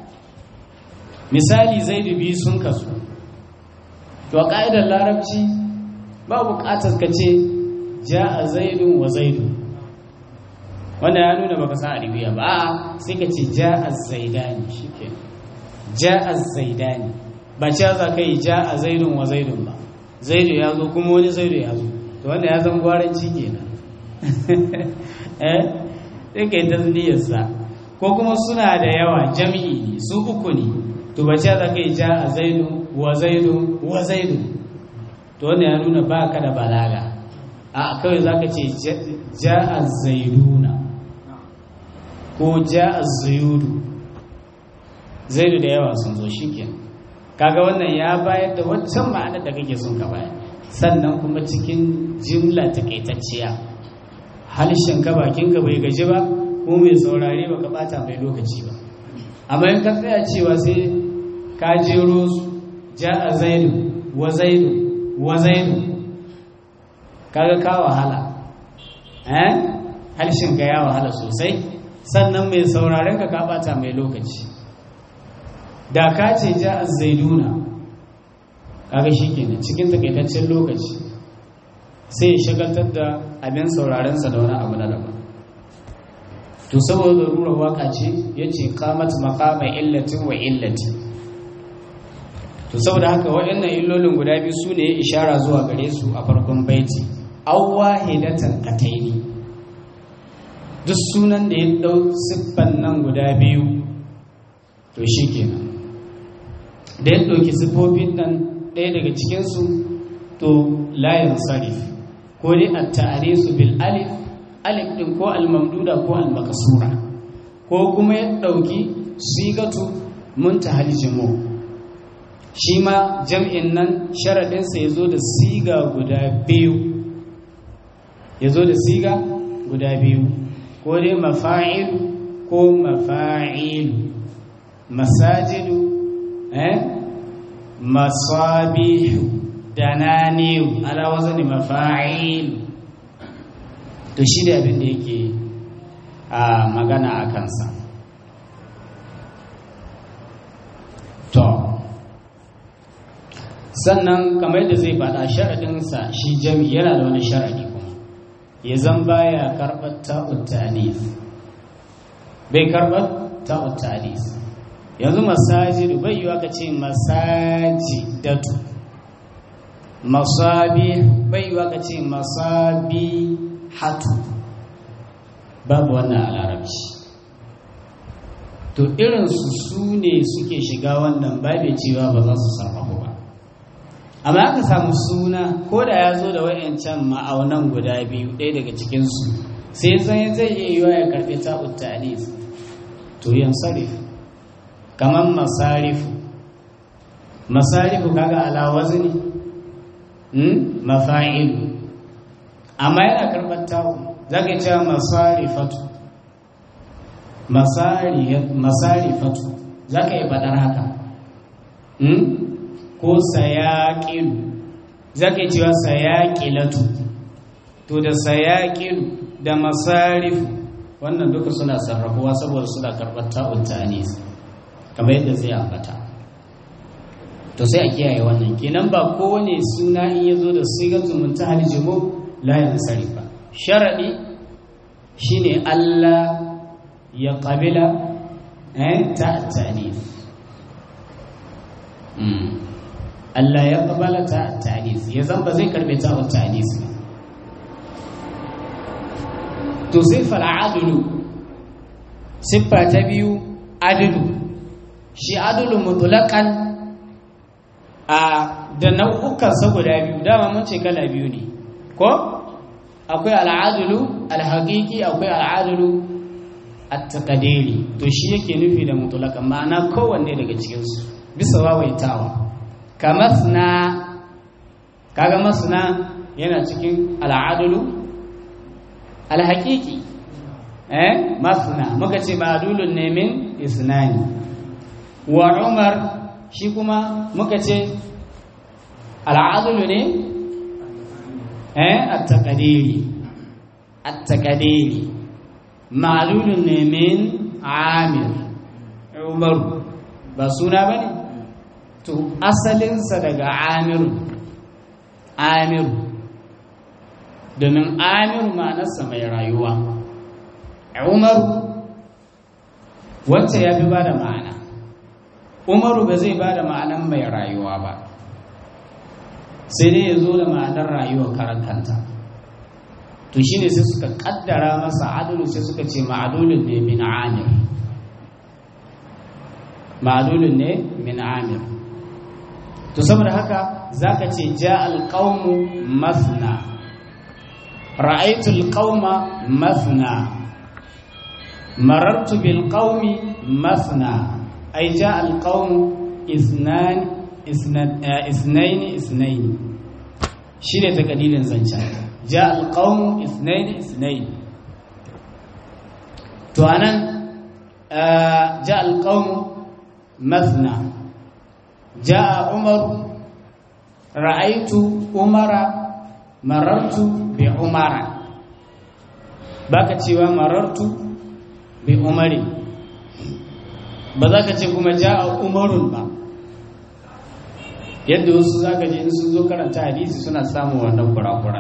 misali zaidu biyu sun kasu to a ƙa'idar larabci ba buƙatar ka ce ja a zaidun wa zaidu wanda ya nuna baka san arabiya ba a sai ka ce ja a zaidani shike ja a zaidani ba ce za ka yi ja a zaidun wa zaidun ba zaidu ya zo kuma wani zaidu ya zo to wanda ya zan gwaranci kenan eh sai ka yi tasniyarsa ko kuma suna da yawa jami'i su uku ne to ba ce za ka yi ja a zaidu wa zaidu wa zaidu to wanda ya nuna ba ka da balaga a kawai za ka ce ja'a zaiduna ko ja'a zaidu zaidu da yawa sun zo shi kaga wannan ya bayar da waccan ma'anar da kake sun ka bayar sannan kuma cikin jimla takaitacciya halishin ka bakin ka bai gaji ba ko mai saurare ba ka bata mai lokaci ba amma in ka tsaya cewa sai ka jero su ja'a zaidu wa zaidu wa zaidu kaga ka wahala eh harshen ka ya wahala sosai sannan mai sauraren ka ka bata mai lokaci da ka ce ja zaiduna kaga shikenan cikin takaitaccen lokaci sai ya shagaltar da abin sauraren sa da wani abu na daban to saboda rurar waka ce yace qamat maqama illatin wa illati to saboda haka waɗannan illolin guda biyu su ne ishara zuwa gare su a farkon baiti aw wahidatan ataini duk sunan da ya dau siffan nan guda biyu to shikenan da ya dauki siffofin nan ɗaya daga cikin su to layin sarif ko dai at-ta'risu bil alif alif din ko al-mamduda ko al-makasura ko kuma ya dauki sigatu muntahal jumu shi ma jam'in nan sharaɗinsa ya zo da siga guda biyu ya zo da siga guda biyu ko dai mafa'il ko mafa'il masajidu eh masabihu dananiyu ala wazani mafa'il to shi da abin da yake a magana a kansa to sannan kamar da zai faɗa sharaɗinsa shi jami yana da wani sharaɗi kuma ya zan baya karɓar ta'uttanis bai karɓar ta'uttanis yanzu masajidu bai yiwa ka ce masajidatu masabi bai yiwa ka ce masabi hatu babu wannan a larabci to irinsu su ne suke shiga wannan babu cewa ba za su sarrafa ba amma aka samu suna ko da ya zo da wayancan ma'aunan guda biyu ɗaya daga cikinsu sai zai zai iya yiwa ya karɓi ta'ud ta'anis to yan sarif kamar masarifu masarifu kaga ala wazni hmm? mafa'ilu amma yana karɓar ta'u za ka cewa masarifatu masarifatu za ka yi faɗar haka hmm? ko sayaƙilu za ka yi cewa sayaƙilatu to da sayaƙilu da masarifu wannan duka suna sarrafuwa saboda suna karɓar ta'un ta'anis kamar yadda zai ambata to sai a kiyaye wannan kenan ba kowane suna in ya zo da sigatu muntahal jumu la yansarif ba sharadi shine Allah ya qabila eh ta ta'nif Allah ya qabala ta ta'nif ya zan ba zai karbe ta ta'nif ba to siffar adulu siffa ta biyu adulu shi adulu mutulakan a da nau'ukansa guda biyu dama mun ce kala biyu ne ko akwai al'adulu alhaƙiƙi akwai al'adulu at-taqdiri to shi yake nufi da mutulakan ma'ana kowanne daga cikinsu bisa wawaitawa ka masna kaga masna yana cikin al'adulu alhaƙiƙi eh masna muka ce ma'adulun ne min isnani wa umar shi kuma muka ce al'adulu ne eh at-taqdiri at-taqdiri ma'adulun ne min amir umar ba suna bane to asalinsa daga amiru amiru domin amiru ma'anarsa mai rayuwa umaru wacce ya fi ba da ma'ana umaru ba zai ba da ma'anar mai rayuwa ba sai dai ya zo da ma'anar rayuwa karan kanta to shi ne sai suka kaddara masa adulu sai suka ce ma'adulun ne min amir ma'adulun ne min amir to saboda haka za ka ce ja alƙaunmu masna ra'aitul qauma masna marartu bil qaumi masna ay jaa al qaum isnan isnain isnain shine takadilin zanca jaa al qaum isnain isnain to anan jaa al qaum masna jaa umar ra'aitu umara marartu bi umara baka cewa marartu bi umari ba za ka ce kuma ja'a umarun ba yadda wasu za ka je in sun zo karanta hadisi suna samun wannan kura-kura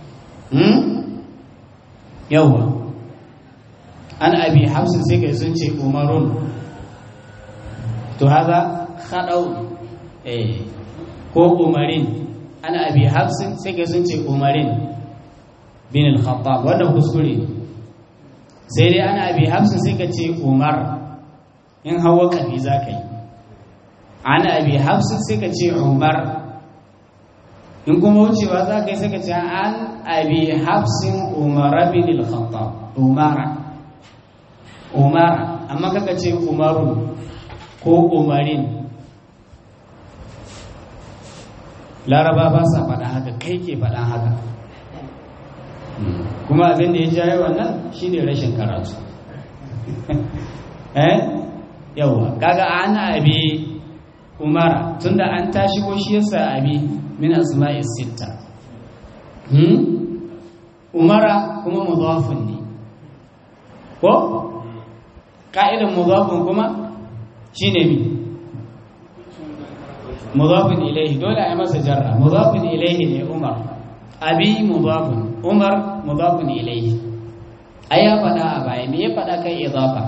yawwa an abi hafsin sai kai sun ce umarun to haza haɗau eh ko umarin an abi hafsin sai kai sun ce umarin bin al-khattab wannan kuskure sai dai ana abi hafsin sai ka ce umar in hawa kafi za ka yi ana abi hafsin sai ka ce umar in kuma wucewa za ka yi sai ka ce an abi hafsin umar bin al-khattab umara umara amma kaka ce umaru ko umarin laraba ba sa faɗa haka kai ke faɗa haka kuma abin da ya jaye wannan shine rashin karatu eh yawa kaga ana abi umara tunda an tashi ko shi yasa abi min asma'i sitta hmm umara kuma mudafun ne ko ka'idan mudafun kuma shine mi mudafun ilaihi dole a yi masa jarra mudafun ilaihi ne umar abi mudafun umar mudafun ilaihi ai ya faɗa a baya me ya faɗa kai idafa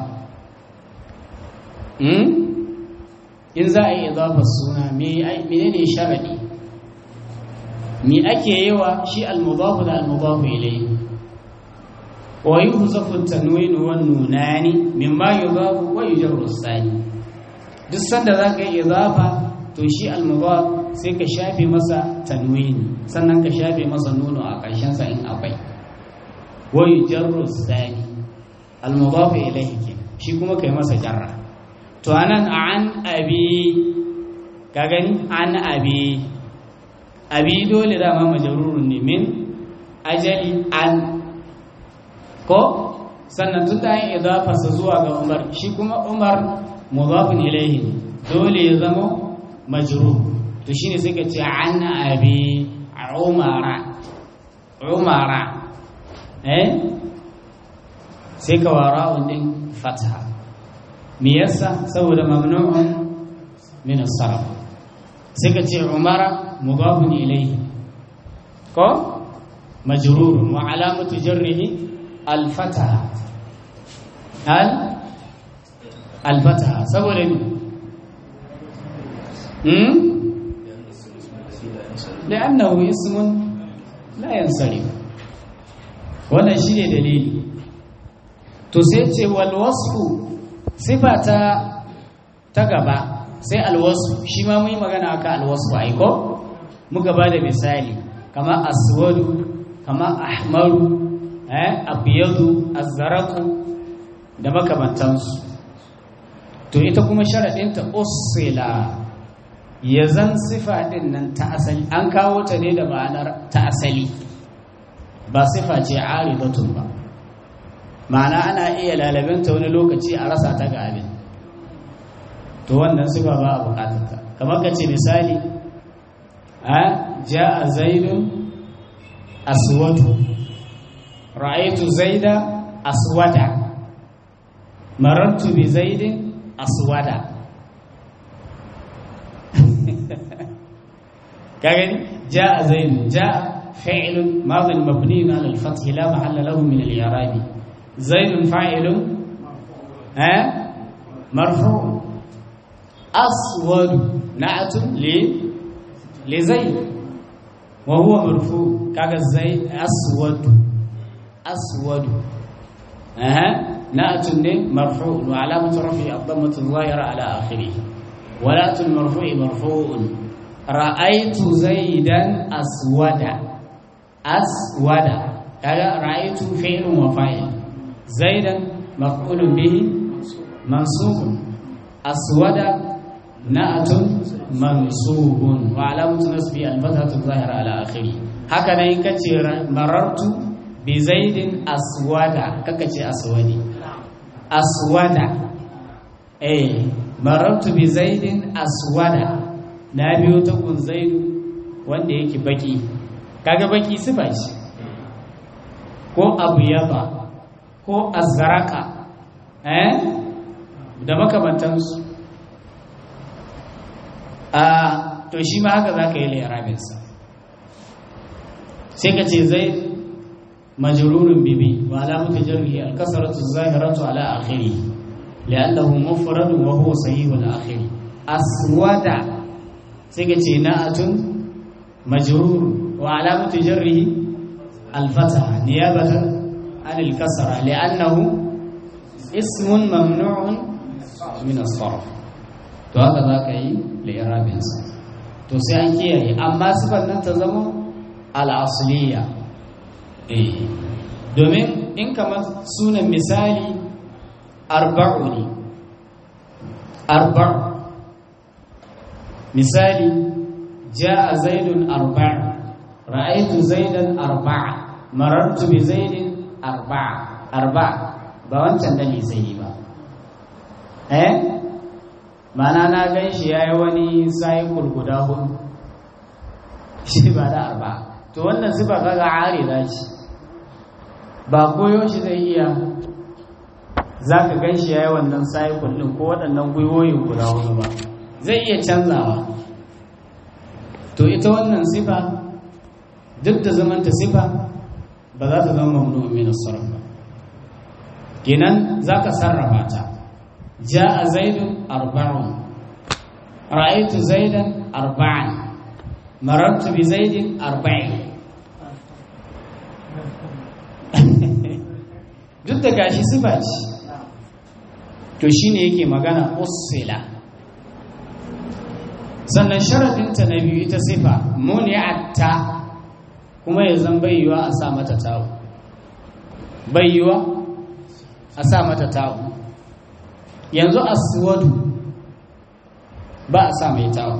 hmm in za a yi idafa suna me menene sharadi me ake yi wa shi al-mudafu da al-mudafu ilaihi wa yuhzafu at-tanwin wa nunani mimma yudafu wa yujarru as-sani duk sanda zaka yi idafa to shi al-mudaf sai ka shafe masa tanwini sannan ka shafe masa nuno a ƙarshen sa in akwai wa yujarru sani al-mudaf ilayhi ke shi kuma kai masa jarra to anan an abi ka gani an abi abi dole da ma majrurun ne min ajali an ko sannan tun da yin idafa sa zuwa ga umar shi kuma umar mudafin ilayhi dole ya zama majrur to shine sai ka ce an abi umara umara eh sai ka wara din fatha me yasa saboda mamnu'un min as-sarf sai ka ce umara mudafun ilayhi ko majrurun wa alamatu jarrihi al-fataha hal al-fataha saboda ne hmm لأنه اسم لا ينصرف wannan shine dalili to sai ce wal wasfu sifa ta ta gaba sai al wasfu shi ma mun yi magana akan al wasfu ai ko muka ba da misali kama aswadu kama ahmaru eh abyadu azraqu da makamantansu to ita kuma sharadin ta usila ya zan sifa din nan ta asali an kawo ta ne da ma'anar ta asali ba sifa ce aridatun ba ma'ana ana iya lalabinta wani lokaci a rasa ta ga abin to wannan sifa ba a bukatarta kamar ka ce misali a ja'a zaidun aswadu ra'aitu zaida aswada marartu bi zaidin aswada كاغني جاء زيد جاء فعل ماض مبني على الفتح لا محل له من الاعراب زيد فاعل ها مرفوع اسود نعت ل لزيد وهو مرفوع كاغا زيد اسود اسود ها نعت مرفوع وعلامه رفعه الضمه الظاهره على اخره ولاة المرفوع مرفوع رأيت زيدا أسودا أسودا كذا رأيت فعل وفاعل زيدا مفعول به منصوب أسودا نأت منصوب وعلامة نصبه الفتحة الظاهرة على آخره هكذا إن كتير مررت بزيد أسودا ككتي أسودي أسودا أي marartu bi zaidin aswada na biyo ta gun zaidu wanda yake baki kaga baki sifa shi ko abu yaba ko azraka eh da makamantansu a to shi ma haka zaka yi lairabinsa sai ka ce zaid majrurun bibi wa alamatu jarrihi al-kasratu az-zahiratu ala akhirih لأنه مفرد وهو صحيح الآخر أسود سيكتي ناءة مجرور وعلامة جره الفتحة نيابة عن الكسرة لأنه اسم ممنوع من الصرف to haka za ka yi li'irabinsa to sai an kiyaye amma sifar nan ta zama al'asliya eh domin in kamar sunan misali arba'u ne arba'u misali ja'a zaidun arba'a ra'aitu zaidan arba'a marartu bi zaidin arba'a arba'a ba wancan da sai ba eh mana na gan shi yayi wani cycle guda hudu shi ba da arba'a to wannan sifa kaga arida ce ba koyo shi zai iya za ka gan shi ya yi wannan cycle ɗin ko waɗannan gwiwoyin guda hudu ba zai iya canzawa to ita wannan sifa duk da zamanta sifa ba za ta zama mamnu min sarf ba kenan za ka sarrafa ta ja'a zaidun arba'un ra'aytu zaidan arba'an marartu bi zaidin arba'in duk da gashi sifa ce to shi ne yake magana usila sannan sharaɗinta na biyu ita sifa muni'atta kuma ya zan bayyuwa a sa mata tawo bayyuwa a sa mata tawo yanzu aswadu ba a sa mai tawo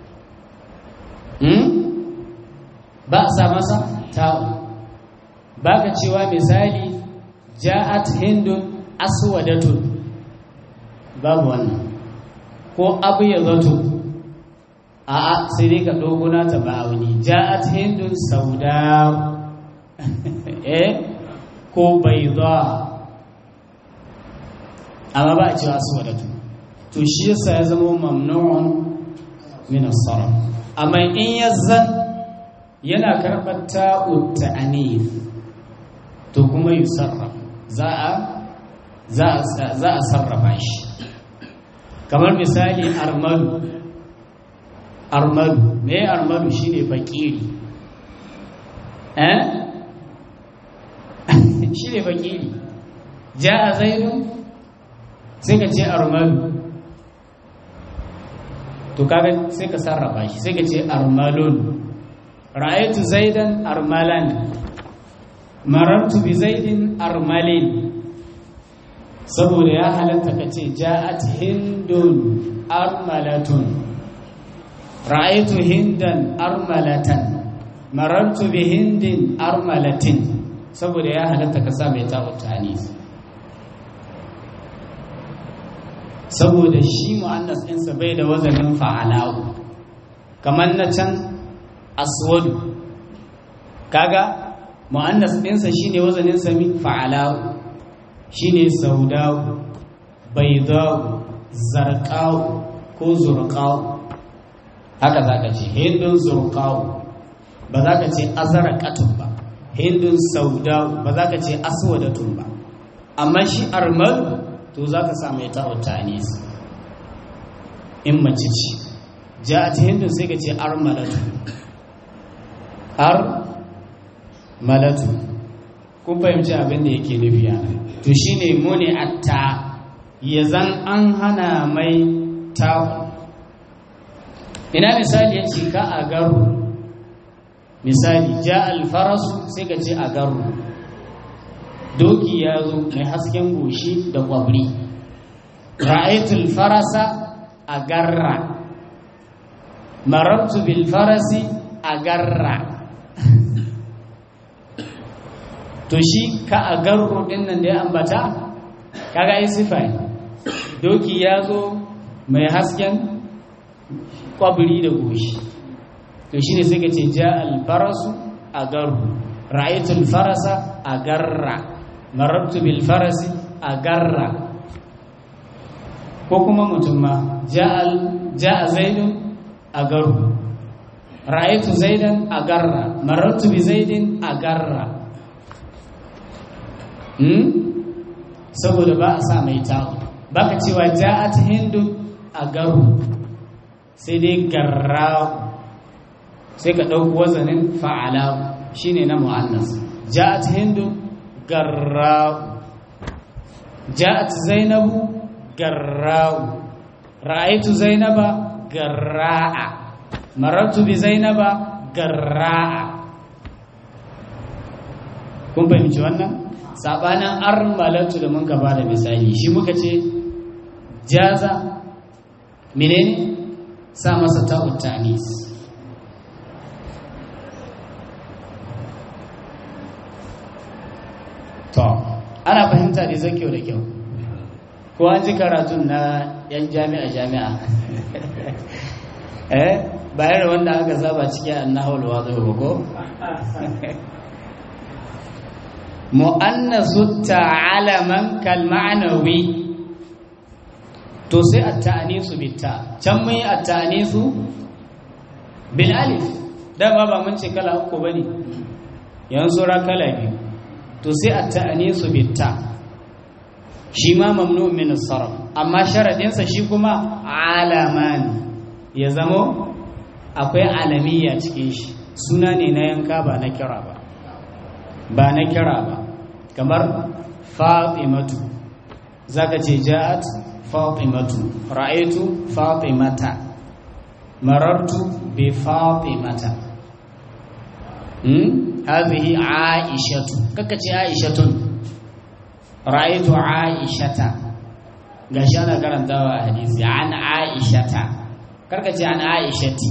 ba a sa masa tawo ba ka cewa misali ja'at hindun aswadatun babu wannan ko abu ya zato a a sai dai ka dogona ta ba'auni ja'at hindun sauda eh ko bayda amma ba a cewa aswadatu to shi yasa ya zama mamnu'un min as-sarf amma in ya zan yana karɓar ta'ud ta'anif to kuma yi sarrafa za a za a sarrafa shi kamar misali armalu armalu me armalu shine fakiri eh shine fakiri ja'a zaidun sai ka ce armalu to kaga sai ka sarrafa shi sai ka ce armalun ra'aytu zaidan armalan marartu bi zaidin armalin saboda ya halatta ka ce ja'at hindun armalatun ra'aytu hindan armalatan marartu bi hindin armalatin saboda ya halatta ka sa mai ta'u ta'anis saboda shi mu'annas ɗinsa bai da wazanin fa'alahu kamar na can aswadu kaga mu'annas ɗinsa shine wazanin sami fa'alahu shine saudawu baidawu zarqawu ko zurqawu haka zaka ce hindun zurqawu ba za ka ce azraqatun ba hindun saudawu ba za ka ce aswadatun ba amma shi armalu to za ka sa mai ta'ud ta'anis in mace ce ja'at hindun sai ka ce armalatu ar malatu kun fahimci abin da yake nufi yana to shine muni atta ya zan an hana mai ta'u ina misali ya ce ka a garu misali ja alfarasu sai ka ce a garu doki ya zo mai hasken goshi da kwabri ra'aitul farasa a garra marartu bil farasi a garra to shi ka a garro din nan da ya ambata kaga yi sifa doki ya zo mai hasken kwabri da goshi to shi ne sai ka ce ja alfarasu a garru ra'aitul farasa a garra marabtu bil farasi a garra ko kuma mutum ma ja'a zaidun a garu ra'aitu zaidan a garra marabtu bi zaidin a garra hmm? saboda ba a sa mai ta'u baka cewa ja'at hindu a garu sai dai garra sai ka ɗauki wazanin fa'ala shine na mu'annas ja'at hindu garra'u ja'at zainabu garra'u ra'aitu zainaba garra'a marartu bi zainaba garra'a kun fahimci wannan sabanin armalatu da mun gaba da misali shi muka ce jaza menene sa masa ta'ut ta'nis to ana fahimta da zai kyau da kyau ko an ji karatun na yan jami'a jami'a eh bayar wanda aka saba cikin annahul wazo ba ko mu'annasu ta'alaman kal ma'nawi to sai at-ta'nisu bitta can mun yi at-ta'nisu bil alif dama ba mun ce kala uku bane yanzu ra kala biyu to sai a ta'anisu bitta shi ma mamnu min sarf amma sharadinsa shi kuma alaman ya zamo akwai alamiya cikin shi suna ne na yanka ba na kira ba ba na kira ba kamar fatimatu zaka ce ja'at fatimatu ra'aytu fatimata marartu bi fatimata هذه عائشة ككتي عائشة رأيت عائشة غشانا كرم دوا حديث عن عائشة كركتي عن عائشة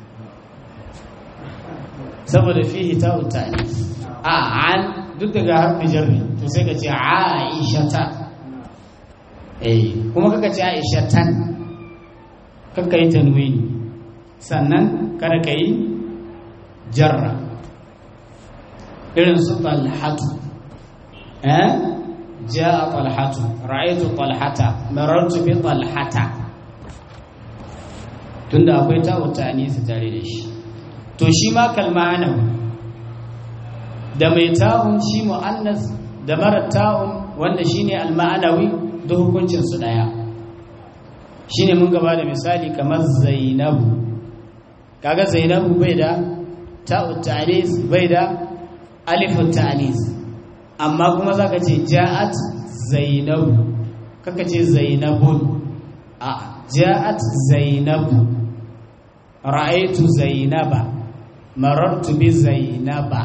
saboda fihi ta utani a an duk daga harfi jarri to sai ka ce aishata eh kuma kaka ce aishatan kaka yi tanwini sannan kada ka yi jarra irin su talhatu eh jaa talhatu ra'aytu talhata marartu bi talhata tunda akwai ta'u ta'anisi tare da shi to shi ma kalma'ana da mai ta'un shi mu'annas da mara ta'un wanda shine al-ma'anawi da hukuncin su daya shine mun gaba da misali kamar zainabu kaga zainabu bai da ta'u ta'anis bai da alifu ta'anis amma kuma zaka ce ja'at zainabu kaka ce zainabun a ja'at zainabu ra'aytu zainaba marartu bi zainaba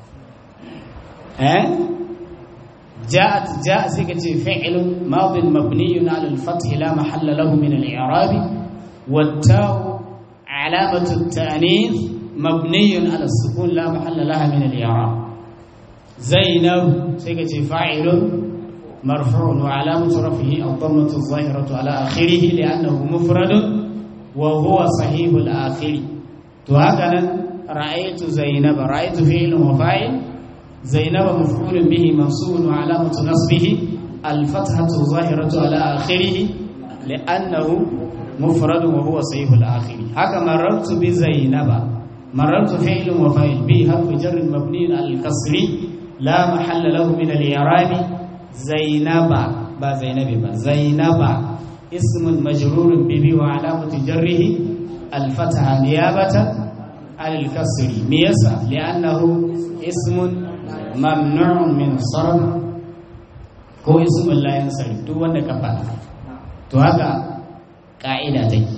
eh جاءت جاء سيكة فعل ماض مبني على الفتح لا محل له من الإعراب والتاء علامة التأنيث مبني على السكون لا محل لها من الإعراب زينب سيكة فاعل مرفوع وعلامة رفعه الضمة الظاهرة على آخره لأنه مفرد وهو صحيح الآخر وهكذا رأيت زينب رأيت فعل وفاعل زينب مفعول به منصوب وعلامة نصبه الفتحة الظاهرة على آخره لأنه مفرد وهو صحيح الآخر هكا مررت بزينب مررت فعل وفاعل به حرف جر مبني على الكسر لا محل له من الإعراب زينب با زينب با زينب اسم مجرور به وعلامة جره الفتحة نيابة عن الكسر ميسا لأنه اسم mamnu'un min sarf ko ismul la yansarif duk wanda ka faɗa to haka ka'ida take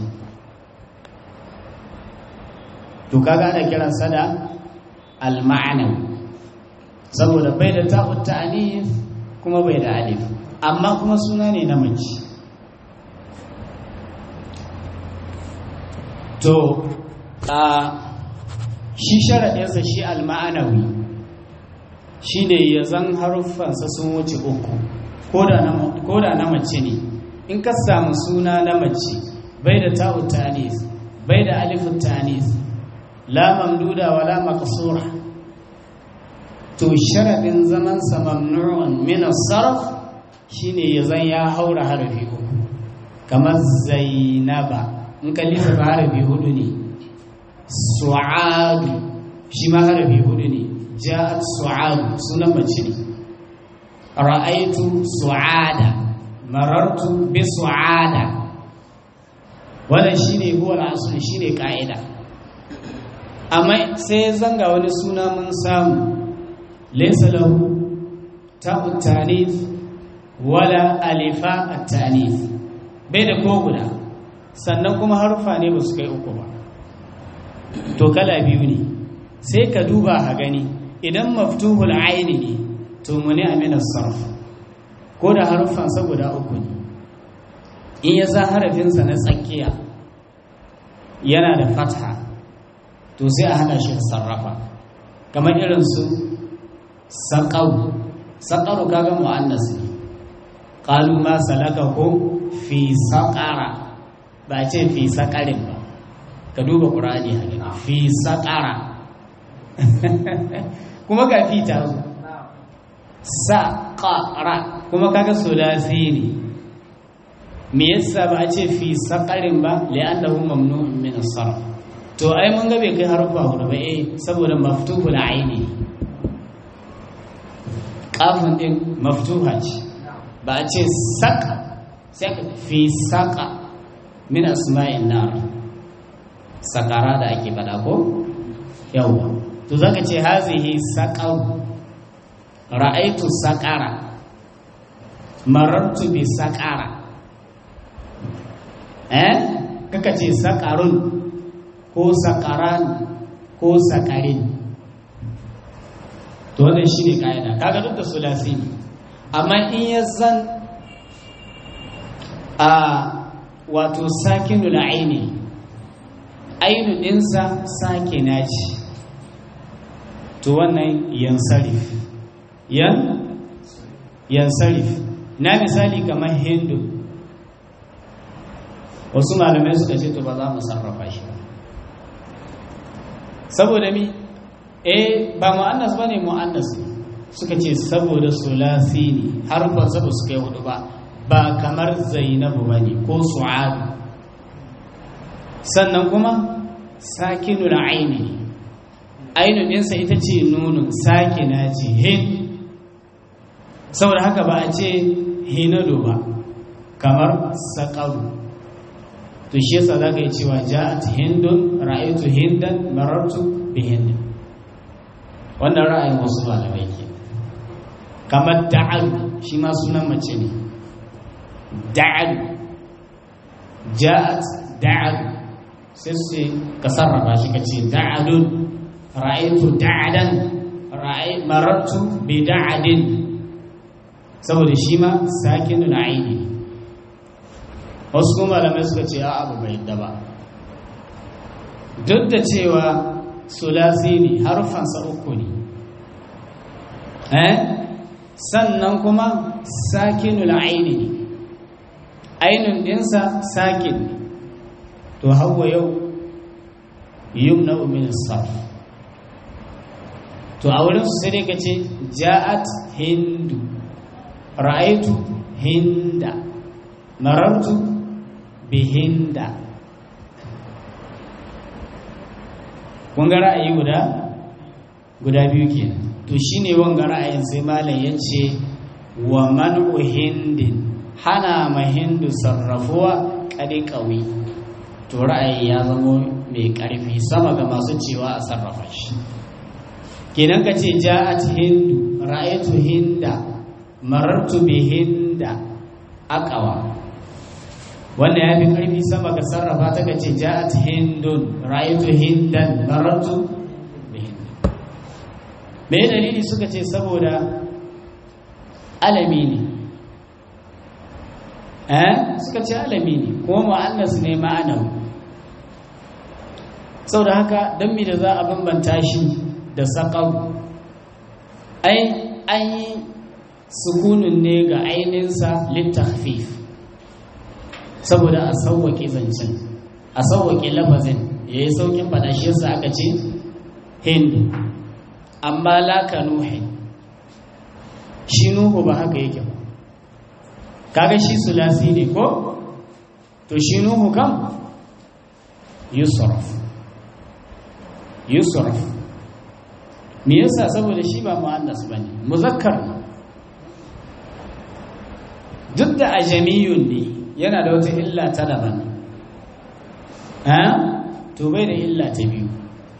to kaga ana kiran sa da al-ma'na saboda bai da ta'ut ta'anif kuma bai da alif amma kuma suna ne na mace to a shi sharaɗinsa shi al-ma'anawi shi ne ya zan haruffansa sun wuce uku ko da na mace ne in ka samu suna na mace bai da ta'u tanis bai da alifu tanis la mamduda wa la maqsura to sharadin zaman sa mamnu'un min as-sarf shine ya zan ya haura harafi uku kamar zainaba in ka lissafa harafi hudu ne su'adu shi ma harafi hudu ne ja'at su'adu sunan mace ne ra'aitu su'ada marartu bi su'ada wannan shine huwa al-asl shine ka'ida amma sai zanga wani suna mun samu laysa lahu ta'u tanif wala alifa at-tanif bai da ko guda sannan kuma harfa ne ba su kai uku ba to kala biyu ne sai ka duba ha gani idan maftuhul aini ne to muni aminar sarf ko da haruffansa guda uku ne in ya sa harafinsa na tsakiya yana da fatha to sai a hana shi sarrafa kamar irin su saƙaru saƙaru kaga mu'annas ne ƙalu ma salaka ko fi saƙara ba ce fi saƙarin ba ka duba ƙurani a fi saƙara kuma ga fi ta zo saƙara kuma kaga sulasi ne me yasa ba a ce fi saƙarin ba li'annahu mamnu'un min as-sarf to ai mun ga bai kai harufa hudu ba eh saboda maftuhul aini kafin din maftuha ce ba a ce saƙa sai ka fi saƙa min asma'in nar sakara da ake faɗa ko yawwa to zaka ce hazihi saqaru ra'aitu saqara marartu bi saqara eh kaka ce saqarun ko saqaran ko saqarin to wannan shine kaida kaga duk da sulasi amma in ya zan a wato sakinul aini ainu ɗinsa sake naci to wannan yansarif yan yansarif na misali kamar hindu wasu malamai suka ce to ba za mu sarrafa shi saboda mi eh ba mu'annas bane mu'annas suka ce saboda sulasi ne harfan saboda suka yi hudu ba ba kamar zainabu bane ko su'adu sannan kuma sakinul aini ainun ɗinsa ita ce nunun sakina ce hin saboda haka ba a ce hinado ba kamar saƙaru to shi yasa za ka yi cewa ja'at hindun ra'aytu hindan marartu bi hindin wannan ra'ayin wasu malamai ke kamar da'al shi ma sunan mace ne da'al ja'at da'al sai su ka sarrafa shi ka ce da'alun ra'aytu da'adan ra'ay marartu bi da'adin saboda shi ma sakinul aini wasu kuma malamai suka ce a abu bai yadda ba duk da cewa sulasi ne harfansa uku ne eh sannan kuma sakinul aini ne ainun dinsa sakin ne to hawa yau yumna min sarf to a wurin su sai dai ka ce ja'at hindu ra'aitu hinda marartu bihinda kun ga ra'ayi guda guda biyu kenan to shine wanga ra'ayin sai malam yace wa man'u hindin hana ma hindu sarrafuwa kadi kawi to ra'ayi ya zamo mai karfi sama ga masu cewa a sarrafa shi kenan ka ce ja'at hindu ra'aytu hinda marartu bihinda aqwa wanda ya fi ƙarfi sama ga sarrafa ta ga ce ja'at hindun ra'aytu hindan marartu bi hindun me dalili suka ce saboda alami ne eh suka ce alami ne kuma mu'annas ne ma'anawi saboda haka dan me da za a bambanta shi da saqaw ai an yi sukunun ne ga ainihinsa littafif saboda a sauwaƙe zancen a sauwaƙe lafazin ya yi sauƙin faɗa shi yasa aka ce hindu amma laka nuhin shi nuhu ba haka yake ba kaga shi sulasi ne ko to shi nuhu kam yusuf yusuf me yasa saboda shi ba mu'annas bane muzakkar ne duk da ajamiyun ne yana da wata illa ta daban to bai da illa ta biyu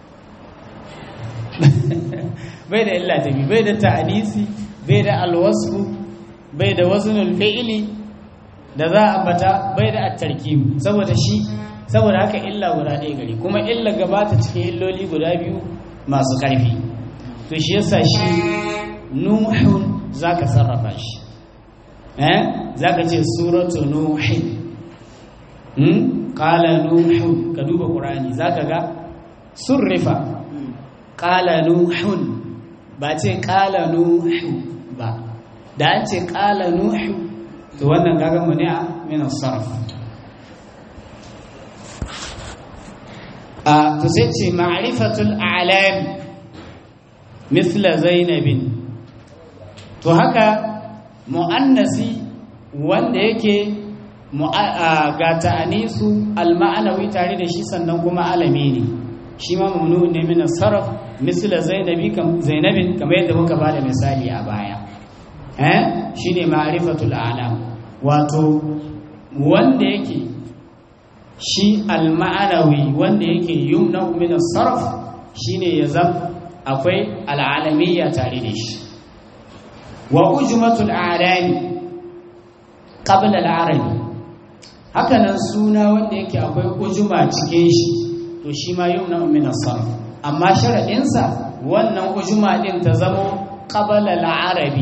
bai da illa ta biyu bai da ta'anisi bai da alwasfu bai da waznul fi'ili da za a bata bai da at-tarkib saboda shi saboda haka illa guda ɗaya gari kuma illa gabata cikin illoli guda biyu masu ƙarfi to shi yasa shi nuhun zaka sarrafa shi eh zaka ce suratu nuhin hmm qala nuhun ka duba qur'ani zaka ga surrifa qala nuhun ba ce qala nuhu ba da an ce qala nuhu to wannan kaga mu ne a min sarf a to sai ce ma'rifatul a'lam mithla zainabin to haka mu'annasi wanda yake ga ta'anisu al-ma'anawi tare da shi sannan kuma alami ne shi ma mamnu ne min sarf misla zainabi kam zainabin kamar yadda muka bada misali a baya eh shine ma'rifatul alam wato wanda yake shi al-ma'anawi wanda yake yumna min sarf shine ya zam akwai al-alamiyya tare da shi wa ujmatul a'lami qabla al-arabi hakanan suna wanda yake akwai ujuma cikin shi to shi ma yumna min as-sarf amma sharadin sa wannan ujuma din ta zamo qabla al-arabi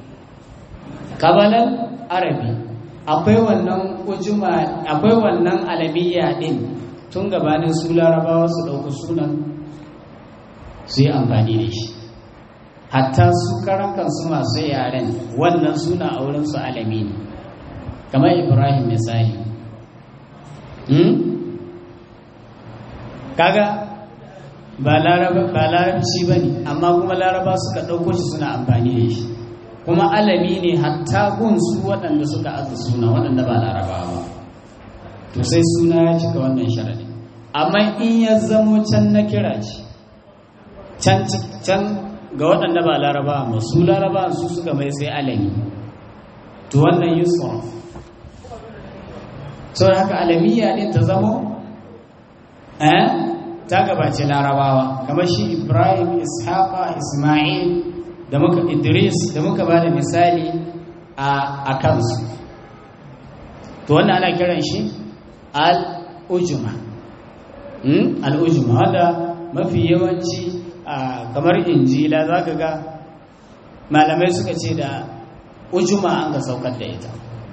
qabla arabi akwai wannan ujuma akwai wannan alamiya din tun gabanin su larabawa su dauki sunan su yi amfani da shi hatta su karan kansu masu yaren wannan suna a wurin su alami ne kamar ibrahim misali kaga ba larabci ba ne amma kuma laraba suka ɗauko shi suna amfani da shi kuma alami ne hatta gunsu waɗanda suka aza suna waɗanda ba laraba ba to sai suna ya cika wannan sharaɗi amma in ya zamo can na kira ce can can ga waɗanda ba laraba ba su laraba su suka mai sai alami to wannan yusuf sau haka alamiya ɗin ta zamo eh ta gabace larabawa kamar shi ibrahim ishaqa ismail da muka idris da muka ba da misali a kansu to wannan ana kiran shi al-ujma al-ujma wanda mafi yawanci kamar injila za ka ga malamai suka ce da ujuma an ga saukar da ita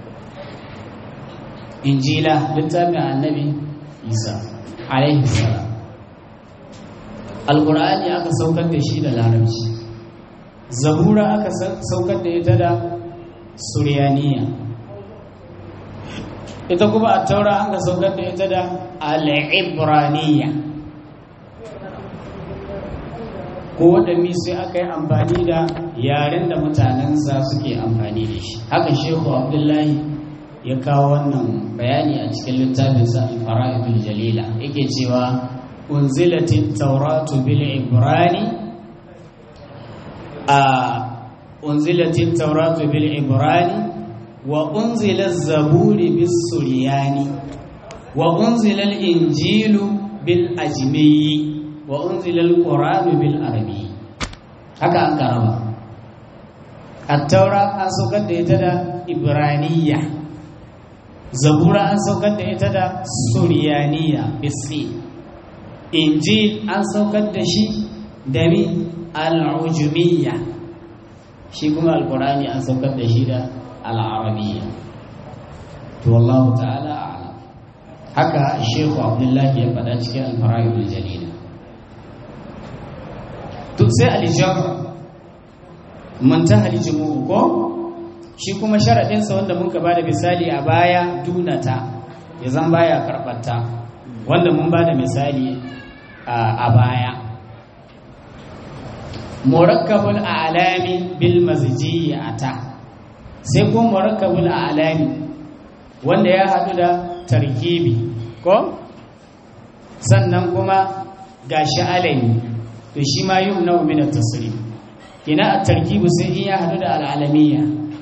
injila littafin annabi isa alaihi salam alkur'ani aka saukar da shi da larabci zabura aka saukar da ita da suryaniya ita kuma a taura an ka saukar da ita da al'ibraniya ko waɗanne sai aka yi amfani da yaren da mutanensa suke amfani da shi haka shehu abdullahi ya kawo wannan bayani a cikin littafinsa al-fara'idul jalila yake cewa unzilatit tauratu bil ibrani a unzilatit tauratu bil ibrani wa unzila zaburi bis suryani wa unzila al-injilu bil ajmiyi wa unzila al-qur'anu bil arabi haka an karaba at-taura an saukar da ita da ibraniyya zabura an saukar da ita da suryaniya bisi injil an saukar da shi da mi al-ujumiyya shi kuma al-qur'ani an saukar da shi da al-arabiyya to wallahu ta'ala a'lam haka shehu abdullahi ya faɗa cikin al-fara'idul jalila to sai al-jabr muntaha al-jumu'u ko shi kuma sharaɗinsa wanda muka ba da misali a baya dunata ya zan baya karɓarta wanda mun ba da misali a baya murakkabul alami bil maziji ata sai ko murakkabul alami wanda ya haɗu da tarkibi ko sannan kuma gashi alami to shi ma yi na min tasiri kina a tarkibu sai in ya haɗu da al'alamiyya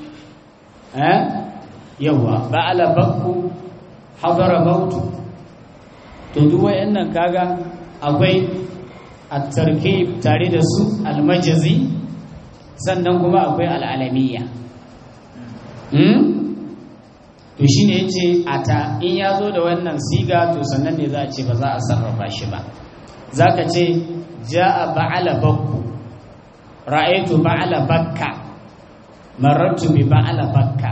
yawa ba ala bakku hadara mautu to duk wayannan kaga akwai at-tarkib tare da su al-majzi sannan kuma akwai al-alamiyya hmm to shine yace ata in yazo da wannan siga to sannan ne za a ce ba za a sarrafa shi ba zaka ce jaa ba'ala bakku ra'aytu ba'ala bakka marartu bi ba'ala bakka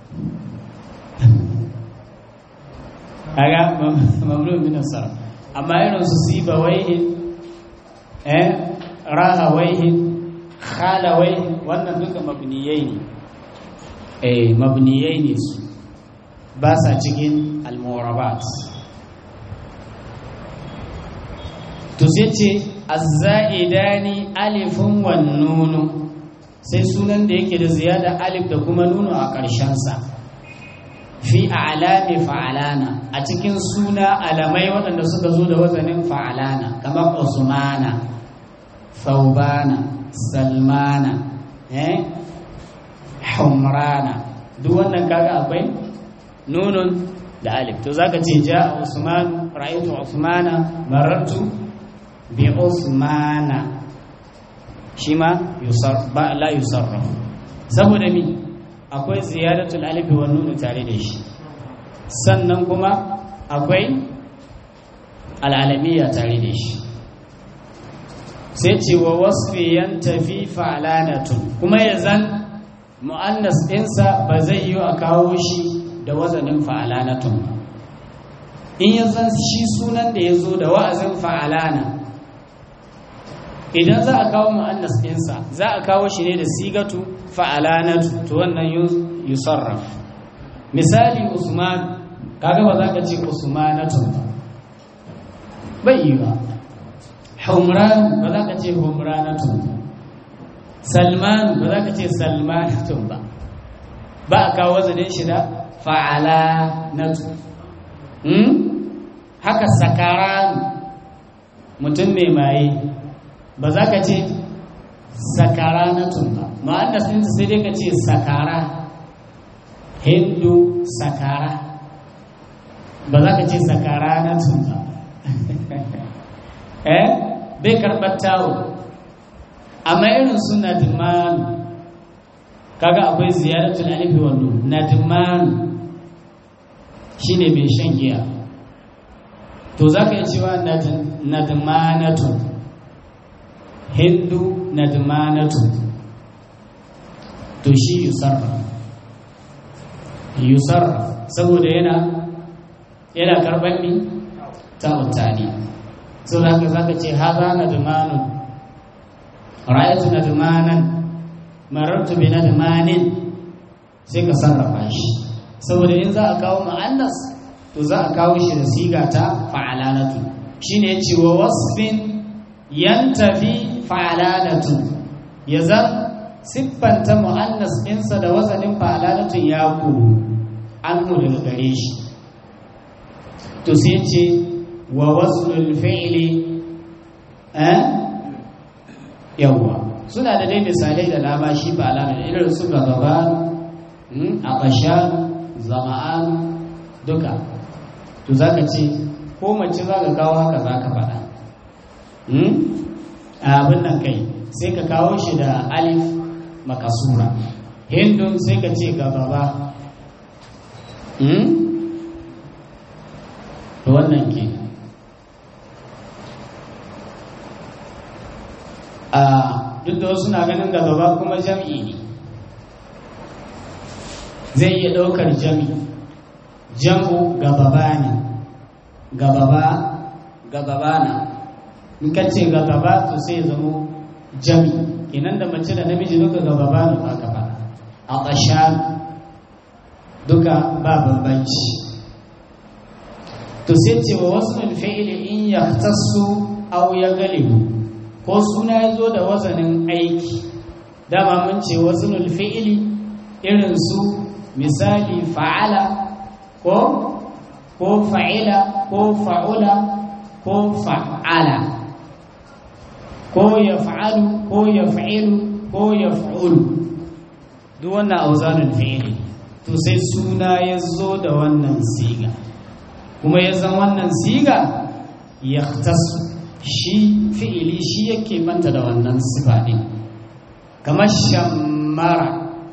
kaga mamnu min asar amma irin su siba waihi eh raha waihi khala waihi wannan duka mabniyai ne eh mabniyai ne su ba sa cikin al-mu'rabat to sai ce az-za'idani alifun wan nunu sai sunan da yake da ziyada alif da kuma nunu a ƙarshensa fi alami fa'alana a cikin suna alamai waɗanda suka zo da wazanin fa'alana kamar usmana faubana salmana eh humrana duk wannan kaga akwai nunun da alif to zaka ce ja usman ra'aytu usmana marartu bi usmana shi ma ba la yusarraf saboda mi akwai ziyadatul alif wa nun tare da shi sannan kuma akwai al'alamiya tare da shi sai ce wa wasfi yantafi fa'lanatun kuma yazan mu'annas ɗinsa ba zai yi a kawo shi da wazanin fa'alanatun ba in yazan shi sunan da ya zo da wa'azin fa'alana idan za a kawo mu'annas ɗinsa za a kawo shi ne da sigatu fa'alanatu to wannan yusarraf misali usman kaga ba za ka ce usmanatun ba bai yi ba humran ba za ka ce humranatun ba salman ba za ka ce salmanatun ba ba a kawo zanen shi da fa'alanatu haka sakaranu mutum mai maye ba za ka ce sakara na tunba ma'annas ɗinta sai dai ka ce sakara hindu sakara ba za ka ce sakara na tunba eh bai karɓar tawo amma irin su nadimanu kaga akwai ziyaratul alifi wando nadimanu shine mai shan giya to za ka yi cewa nadmanatun hindu nadmanatun to shi yusarra yusarra saboda yana yana karɓar mi ta mutane so da haka za ka ce haza nadmanun ra'ayatu nadmanan marartu bi nadmanin sai ka sarrafa shi saboda in za a kawo ma'annas to za a kawo shi da siga ta fa'alalatu shine yace wa wasfin yantafi fa'alalatu ya zan siffanta mu'annas ɗinsa da wazanin fa'alalatun ya ku an mu daga gare shi to sai ce wa waslul fi'li eh yawwa suna da dai misalai da dama shi fa'alalatu irin su gaba a ƙashan zama'an duka to za ka ce ko mace za ka kawo haka za ka faɗa a abin nan kai sai ka kawo shi da alif makasura hindun sai ka ce gaba ba to wannan ke a duk da wasu na ganin gaba kuma jam'i ne zai iya ɗaukar jam'i jam'u gababa ne gababa gababa na in ka ce gababa to sai ya zamo jami kenan da mace da namiji duka gababa ne ba ka ba a ƙashan duka ba bambanci to sai ce wa wasu fi'ili in ya tasu au ya galibu ko suna ya zo da wazanin aiki dama mun ce wasu fi'ili irin su misali fa'ala ko ko fa'ila ko fa'ula ko fa'ala ko ya fa'alu ko ya fa'ilu ko ya fa'ulu duk wannan auzanin fi'ili to sai suna ya zo da wannan siga kuma ya zan wannan siga ya tasu shi fi'ili shi yake manta da wannan sifa ɗin kamar shammara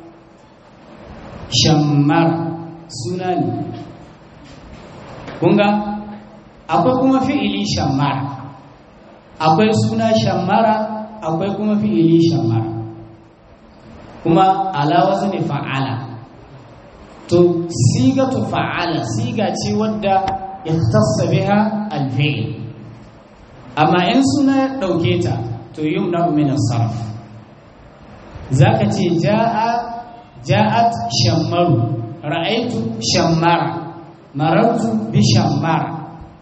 shammara suna ne kunga akwai kuma fi'ili shammara akwai suna shammara akwai kuma fi'ili shammara kuma alawa ne fa'ala to siga to fa'ala siga ce wadda ya tassa biha alfi'il amma in suna ya ɗauke ta to yi na min sarf zaka ce ja'a ja'at shammaru ra'aitu shammara marartu bi shammara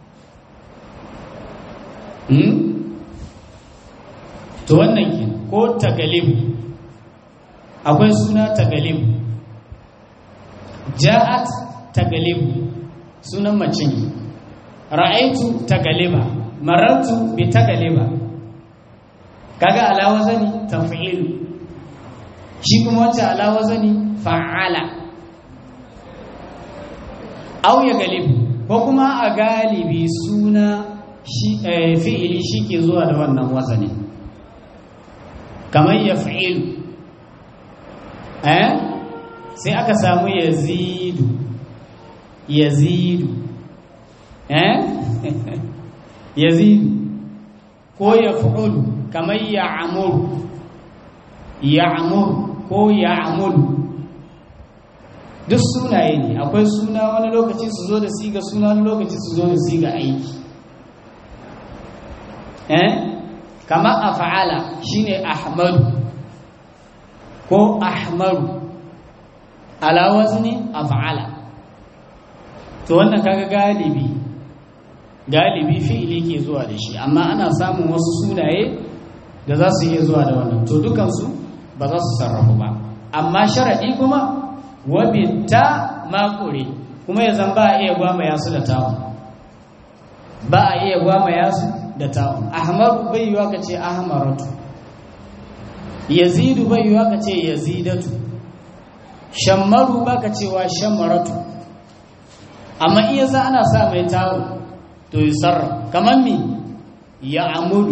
hmm? to wannan ke ko tagalib akwai suna tagalib ja'at tagalib sunan mace ne ra'aitu tagaliba marartu bi tagaliba kaga alawa zani taf'il shi kuma wacce alawa zani fa'ala au ya galibu ko kuma a galibi suna fi'ili shi ke zuwa da wannan wazanin kamar ya fi'ilu eh sai aka samu yazidu yazidu eh yazidu ko ya fi'ulu kamar ya amuru ya amuru ko ya amuru duk sunaye ne akwai suna wani lokaci su zo da siga suna wani lokaci su zo da siga aiki eh kamar af'ala shine ahmadu ko ahmaru ala wazni af'ala to wannan kaga galibi galibi fi'ili ke zuwa da shi amma ana samun wasu sunaye da za su iya zuwa da wannan to dukansu ba za su sarrafu ba amma sharadi kuma wabitta makure kuma ya zan ba a iya gwama ya su da tawo ba a iya gwamaya su da ta'un ahmaru bai yiwa ka ce ahmaratu yazidu bai yiwa ka ce yazidatu shammaru ba ka cewa shammaratu amma iya za ana sa mai ta'un to yi sarra kamar mi ya amulu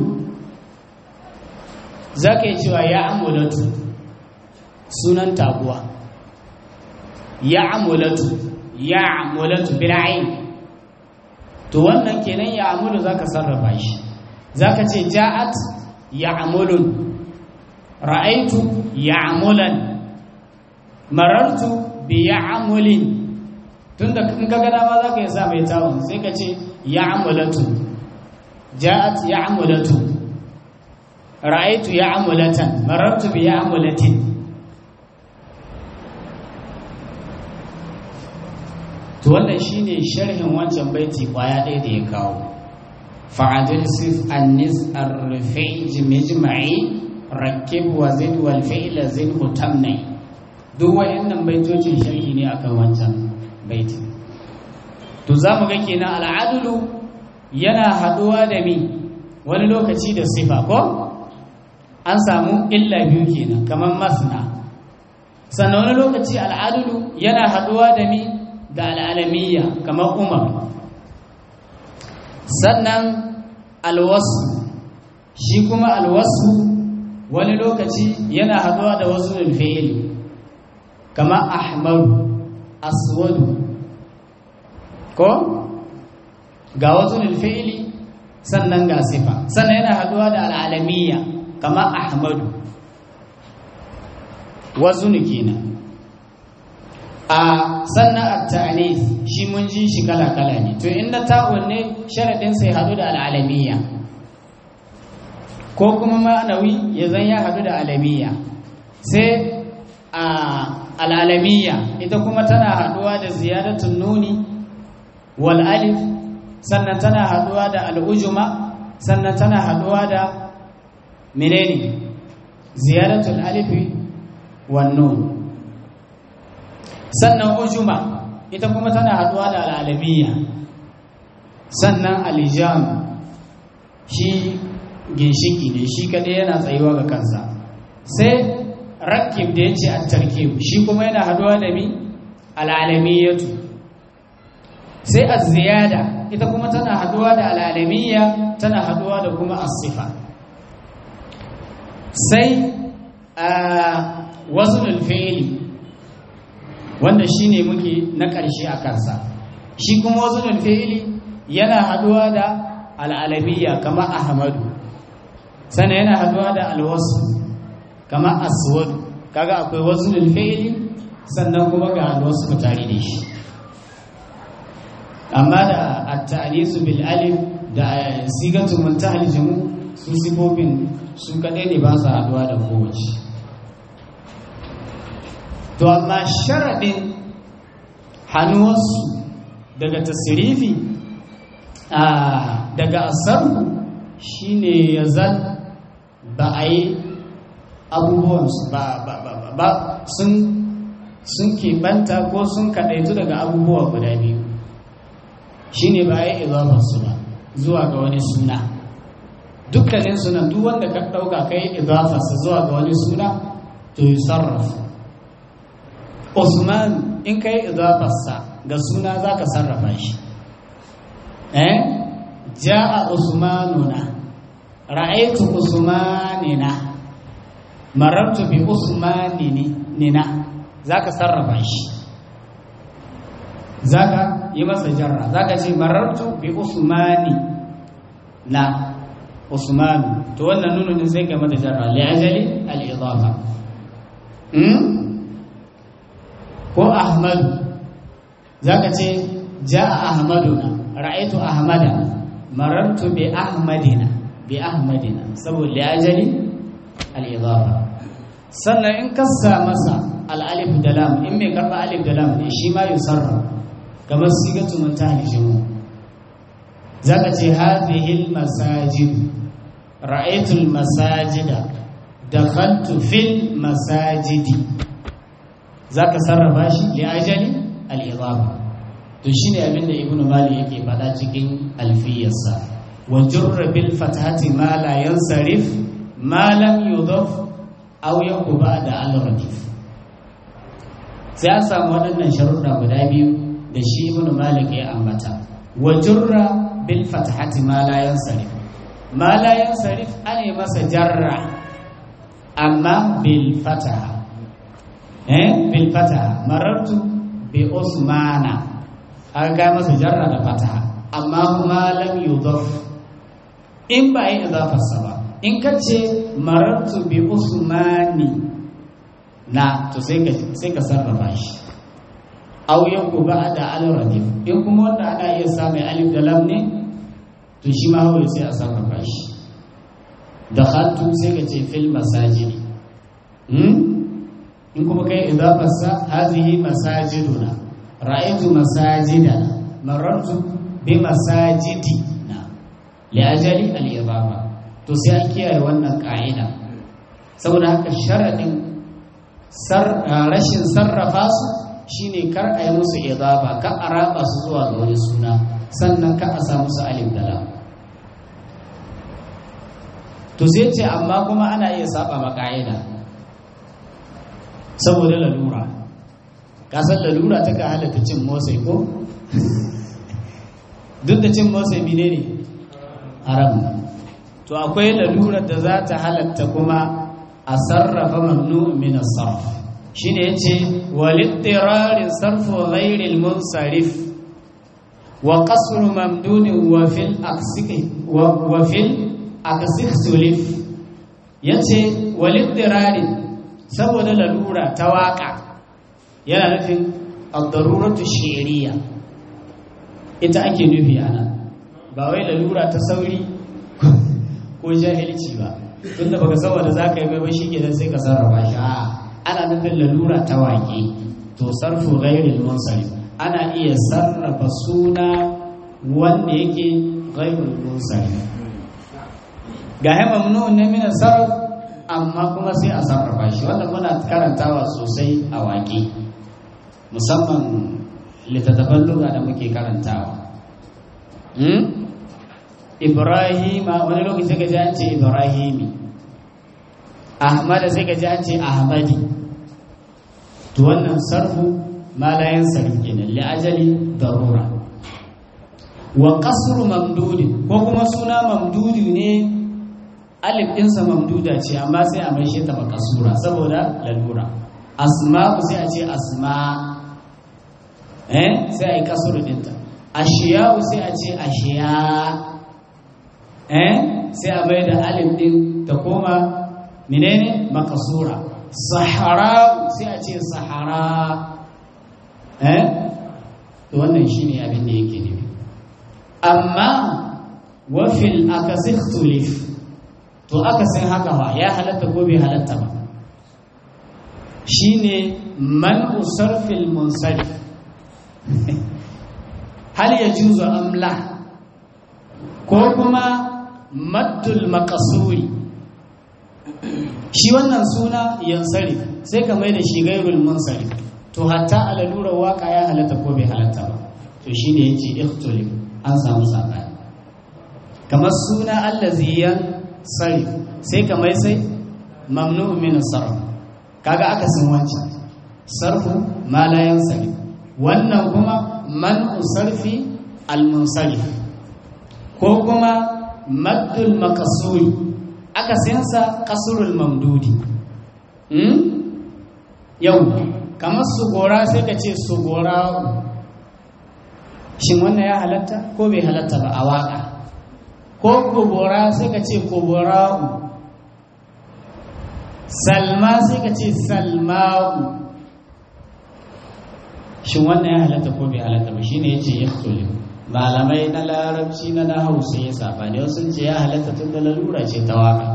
za ka yi cewa ya amulatu sunan taguwa ya amulatu ya amulatu bil'ain to wannan kenan ya amulu za ka sarrafa shi za ka ce ja'at ya amulun ra'aitu ya amulan marartu bi ya amulin tun da in ka gada ma za ka yi sa mai tawon sai ka ce ya amulatu ja'at ya amulatu ra'aitu ya amulatan marartu bi ya amulatin to wannan shine sharhin wancan baiti kwaya ɗaya da ya kawo fa'adil sif annis ar-rafi' mijma'i rakib wa zid wal fi'la zid mutamni duk wayannan baitocin sharhi ne akan wancan baiti to zamu ga kenan al'adulu yana haduwa da mi wani lokaci da sifa ko an samu illa biyu kenan kamar masna sannan wani lokaci al'adulu yana haduwa da mi da al'alamiyya kamar umar sannan alwasu shi kuma alwasu wani lokaci yana haduwa da wasu fi'ili kamar ahmaru aswadu ko ga wasu fi'ili sannan ga sifa sannan yana haduwa da al'alamiyya kamar ahmadu wasu kenan a sannan at-ta'nis shi mun ji shi kala kala ne to inda ta'un ne sharadin sai hadu da al'alamiyya ko kuma ma'anawi ya zan ya hadu da alamiyya sai a al'alamiyya ita kuma tana haduwa da ziyadatun nuni wal alif sannan tana haduwa da al'ujuma sannan tana haduwa da menene ziyadatul alifi wan nun sannan ujuma ita kuma tana haduwa da al'alamiya sannan alijam shi ginshiki ne shi kadai yana tsayuwa ga kansa sai rakib da ya ce a tarkib shi kuma yana haduwa da mi al'alamiyatu sai a ziyada ita kuma tana haduwa da al'alamiya tana haduwa da kuma asifa sai a wasu fi'ili wanda shi ne muke na ƙarshe a kansa shi kuma wasu fi'ili yana haduwa da al'alamiya kama ahmadu sannan yana haduwa da alwasu kama aswadu kaga akwai wasu fi'ili sannan kuma ga alwasu tare da shi amma da at-ta'nisu bil alif da sigatu muntahal jamu su sifofin su kadai ne ba su haduwa da kowace to amma sharaɗin hannuwarsu daga tasirifi daga asarku shine ya zan ba a yi abubuwansu ba sun sun keɓanta ko sun kaɗaitu daga abubuwa guda biyu shine ba a yi izafarsu ba zuwa ga wani suna dukkanin sunan duk wanda ka ɗauka ka yi izafarsa zuwa ga wani suna to yi sarrafa Usman in ka yi idafarsa ga suna za ka sarrafa shi. Eh? Ja'a Usmanuna, ra'aitu Usmanina, marartu bi Usmanina, za ka sarrafa shi. Za ka yi masa jarra, za ka ce marartu bi Usmani na Usmanu, to wannan nununin sai ka mata jarra, li'ajali al'idafa. ko ahmadu za ka ce ja a ahmaduna ra'aitu ahmada marartu bi ahmadina bi ahmadina saboda ajali al-idafa sannan in kasa masa al-alif da lam in mai karba alif da lam ne shi ma yusarra kamar sigatu muntahal jumu zaka ce hadhihi al-masajid ra'aitu al-masajida dakhaltu fil masajidi za ka sarrafa shi li ajali al'izama to shine abinda ibnu mali yake faɗa cikin alfiyarsa wa jurra bil fathati ma la yansarif ma lam yudaf aw yaku ba'da al radif sai an samu waɗannan sharuɗa guda biyu da shi ibnu malik ya ambata wa jurra bil fathati ma la yansarif ma la yansarif ane masa jarra amma bil fataha eh bil fataha marartu bi usmana an ga masa jarra da fataha amma kuma lam yudaf in ba yi idafarsa ba in ka ce marartu bi usmani na to sai ka sai ka sarrafa shi aw yanku ba da al-radif in kuma wanda ana iya samun alif da lam ne to shi ma hawaye sai a sarrafa shi dakhaltu sai ka ce fil masajidi in kuma kai idafarsa hazihi masajiduna ra'aytu masajidana marartu bi masajidina li ajali al idafa to sai an kiyaye wannan ka'ida saboda haka sharadin rashin sarrafa su shine kar a yi musu idafa ka a raba su zuwa ga wani suna sannan ka a sa musu alif da lam to sai ce amma kuma ana iya saba ma ka'ida saboda lalura kasar lalura ta ka halatta cin motsai ko duk da cin motsai mine ne haram to akwai lalurar da za ta halatta kuma a sarrafa mamnu min sarf shine yace walittirarin sarfu ghairil munsarif wa qasr mamdun wa fil aksiki wa fil aksik sulif yace walittirarin saboda lalura ta waka yana nufin ad-daruratu shi'riyya ita ake nufi ana ba wai lalura ta sauri ko jahilci ba tunda baka san wanda zaka yi ba shikenan sai ka sarrafa shi a ana nufin lalura ta wake to sarfu ghairil munsarif ana iya sarrafa suna wanda yake ghairil munsarif ga mamnun ne min sarf amma kuma sai a sarrafa shi wannan muna karantawa sosai a waƙe musamman littattafan lura da muke karantawa ibrahima wani lokaci sai ka ji an ce ibrahimi ahmada sai ka ji an ce ahmadi to wannan sarfu malayan sarfi kenan li ajali darura wa qasru mamdudi ko kuma suna mamdudi ne alif ɗinsa mamduda ce amma sai a maishe ta makasura saboda lalura asma'u sai a ce asma eh sai a yi kasuru ɗinta ashiya'u sai a ce ashiya eh sai a mai da alif ɗin ta koma menene makasura sahara sai a ce sahara eh to wannan shine abin da yake nufi amma wafil akasikhulif to aka san haka ba ya halatta ko bai halatta ba shine man usarfil munsarif hal ya juzu amla ko kuma maddul makasuri shi wannan suna yansari sai ka mai da shi gairul munsarif to hatta a lalurar waka ya halatta ko bai halatta ba to shine yace ikhtilif an samu sabani kamar suna allaziyan sarif sai ka mai sai mamnu min sarf kaga aka san wancan sarfu ma la yansarif wannan kuma man usarfi al munsarif ko kuma maddul makasuri aka sansa kasurul mamdudi hmm? yau kamar sugora sai ka ce sugora shin wannan ya halatta ko bai halatta ba a waka ko kubura sai ka ce kubura'u salma sai ka ce salma'u shin wannan ya halatta ko bai halatta ba shine yace yaktuli malamai na larabci na na hausa ya saba ne wasu ce ya halatta tun da lalura ce ta waka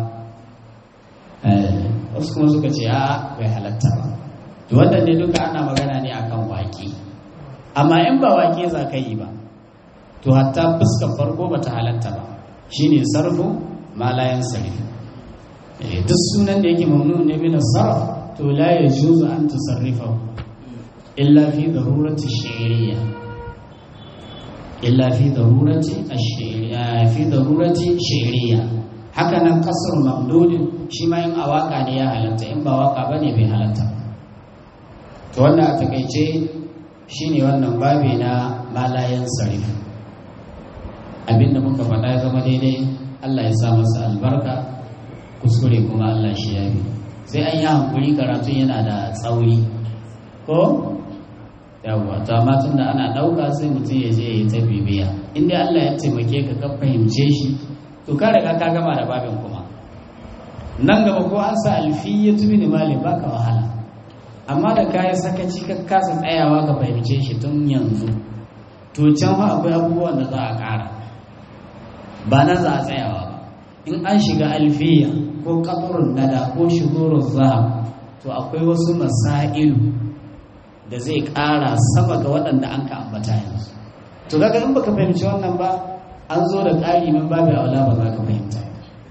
wasu kuma suka ce a bai halatta ba to wannan ne duka ana magana ne akan waki amma in ba wake za ka yi ba to hatta fuskar farko ba ta halatta ba shine sarfu malayan sarif duk sunan da yake mamnu ne min sarf to la yajuzu an tusarrifa illa fi darurati shi'riyya illa fi darurati fi darurati shi'riya haka nan kasar mamdudin shi ma in a waka ne ya halatta in ba waka bane bai halatta to wannan a takaice shine wannan babi na malayan sarif abinda muka faɗa ya zama daidai Allah ya sa masa albarka kuskure kuma Allah shi ya bi sai an yi hankuri karatun yana da tsauri ko yawwa to amma tun da ana ɗauka sai mutum ya je ya yi ta bibiya inda Allah ya taimake ka ka fahimce shi to ka riga ka gama da babin kuma nan gaba ko an sa alfiyya tubi ne mali baka wahala amma da kayi sakaci ka kasa tsayawa ka fahimce shi tun yanzu to can fa akwai abubuwan da za a ƙara ba na za a tsayawa ba in an shiga alfiya ko kafurin nada ko shigurun zahab to akwai wasu masailu da zai ƙara sama ga waɗanda an ka ambata yanzu to kaga in baka fahimci wannan ba an zo da ƙari min babu aula ba za ka fahimta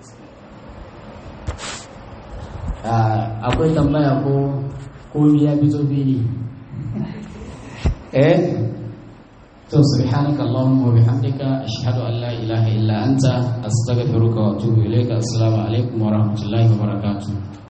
akwai tambaya ko ko ya fito fili eh to subhanaka allahumma wa bihamdika ashhadu an la ilaha illa anta astaghfiruka wa atubu ilayka assalamu alaikum wa rahmatullahi wa barakatuh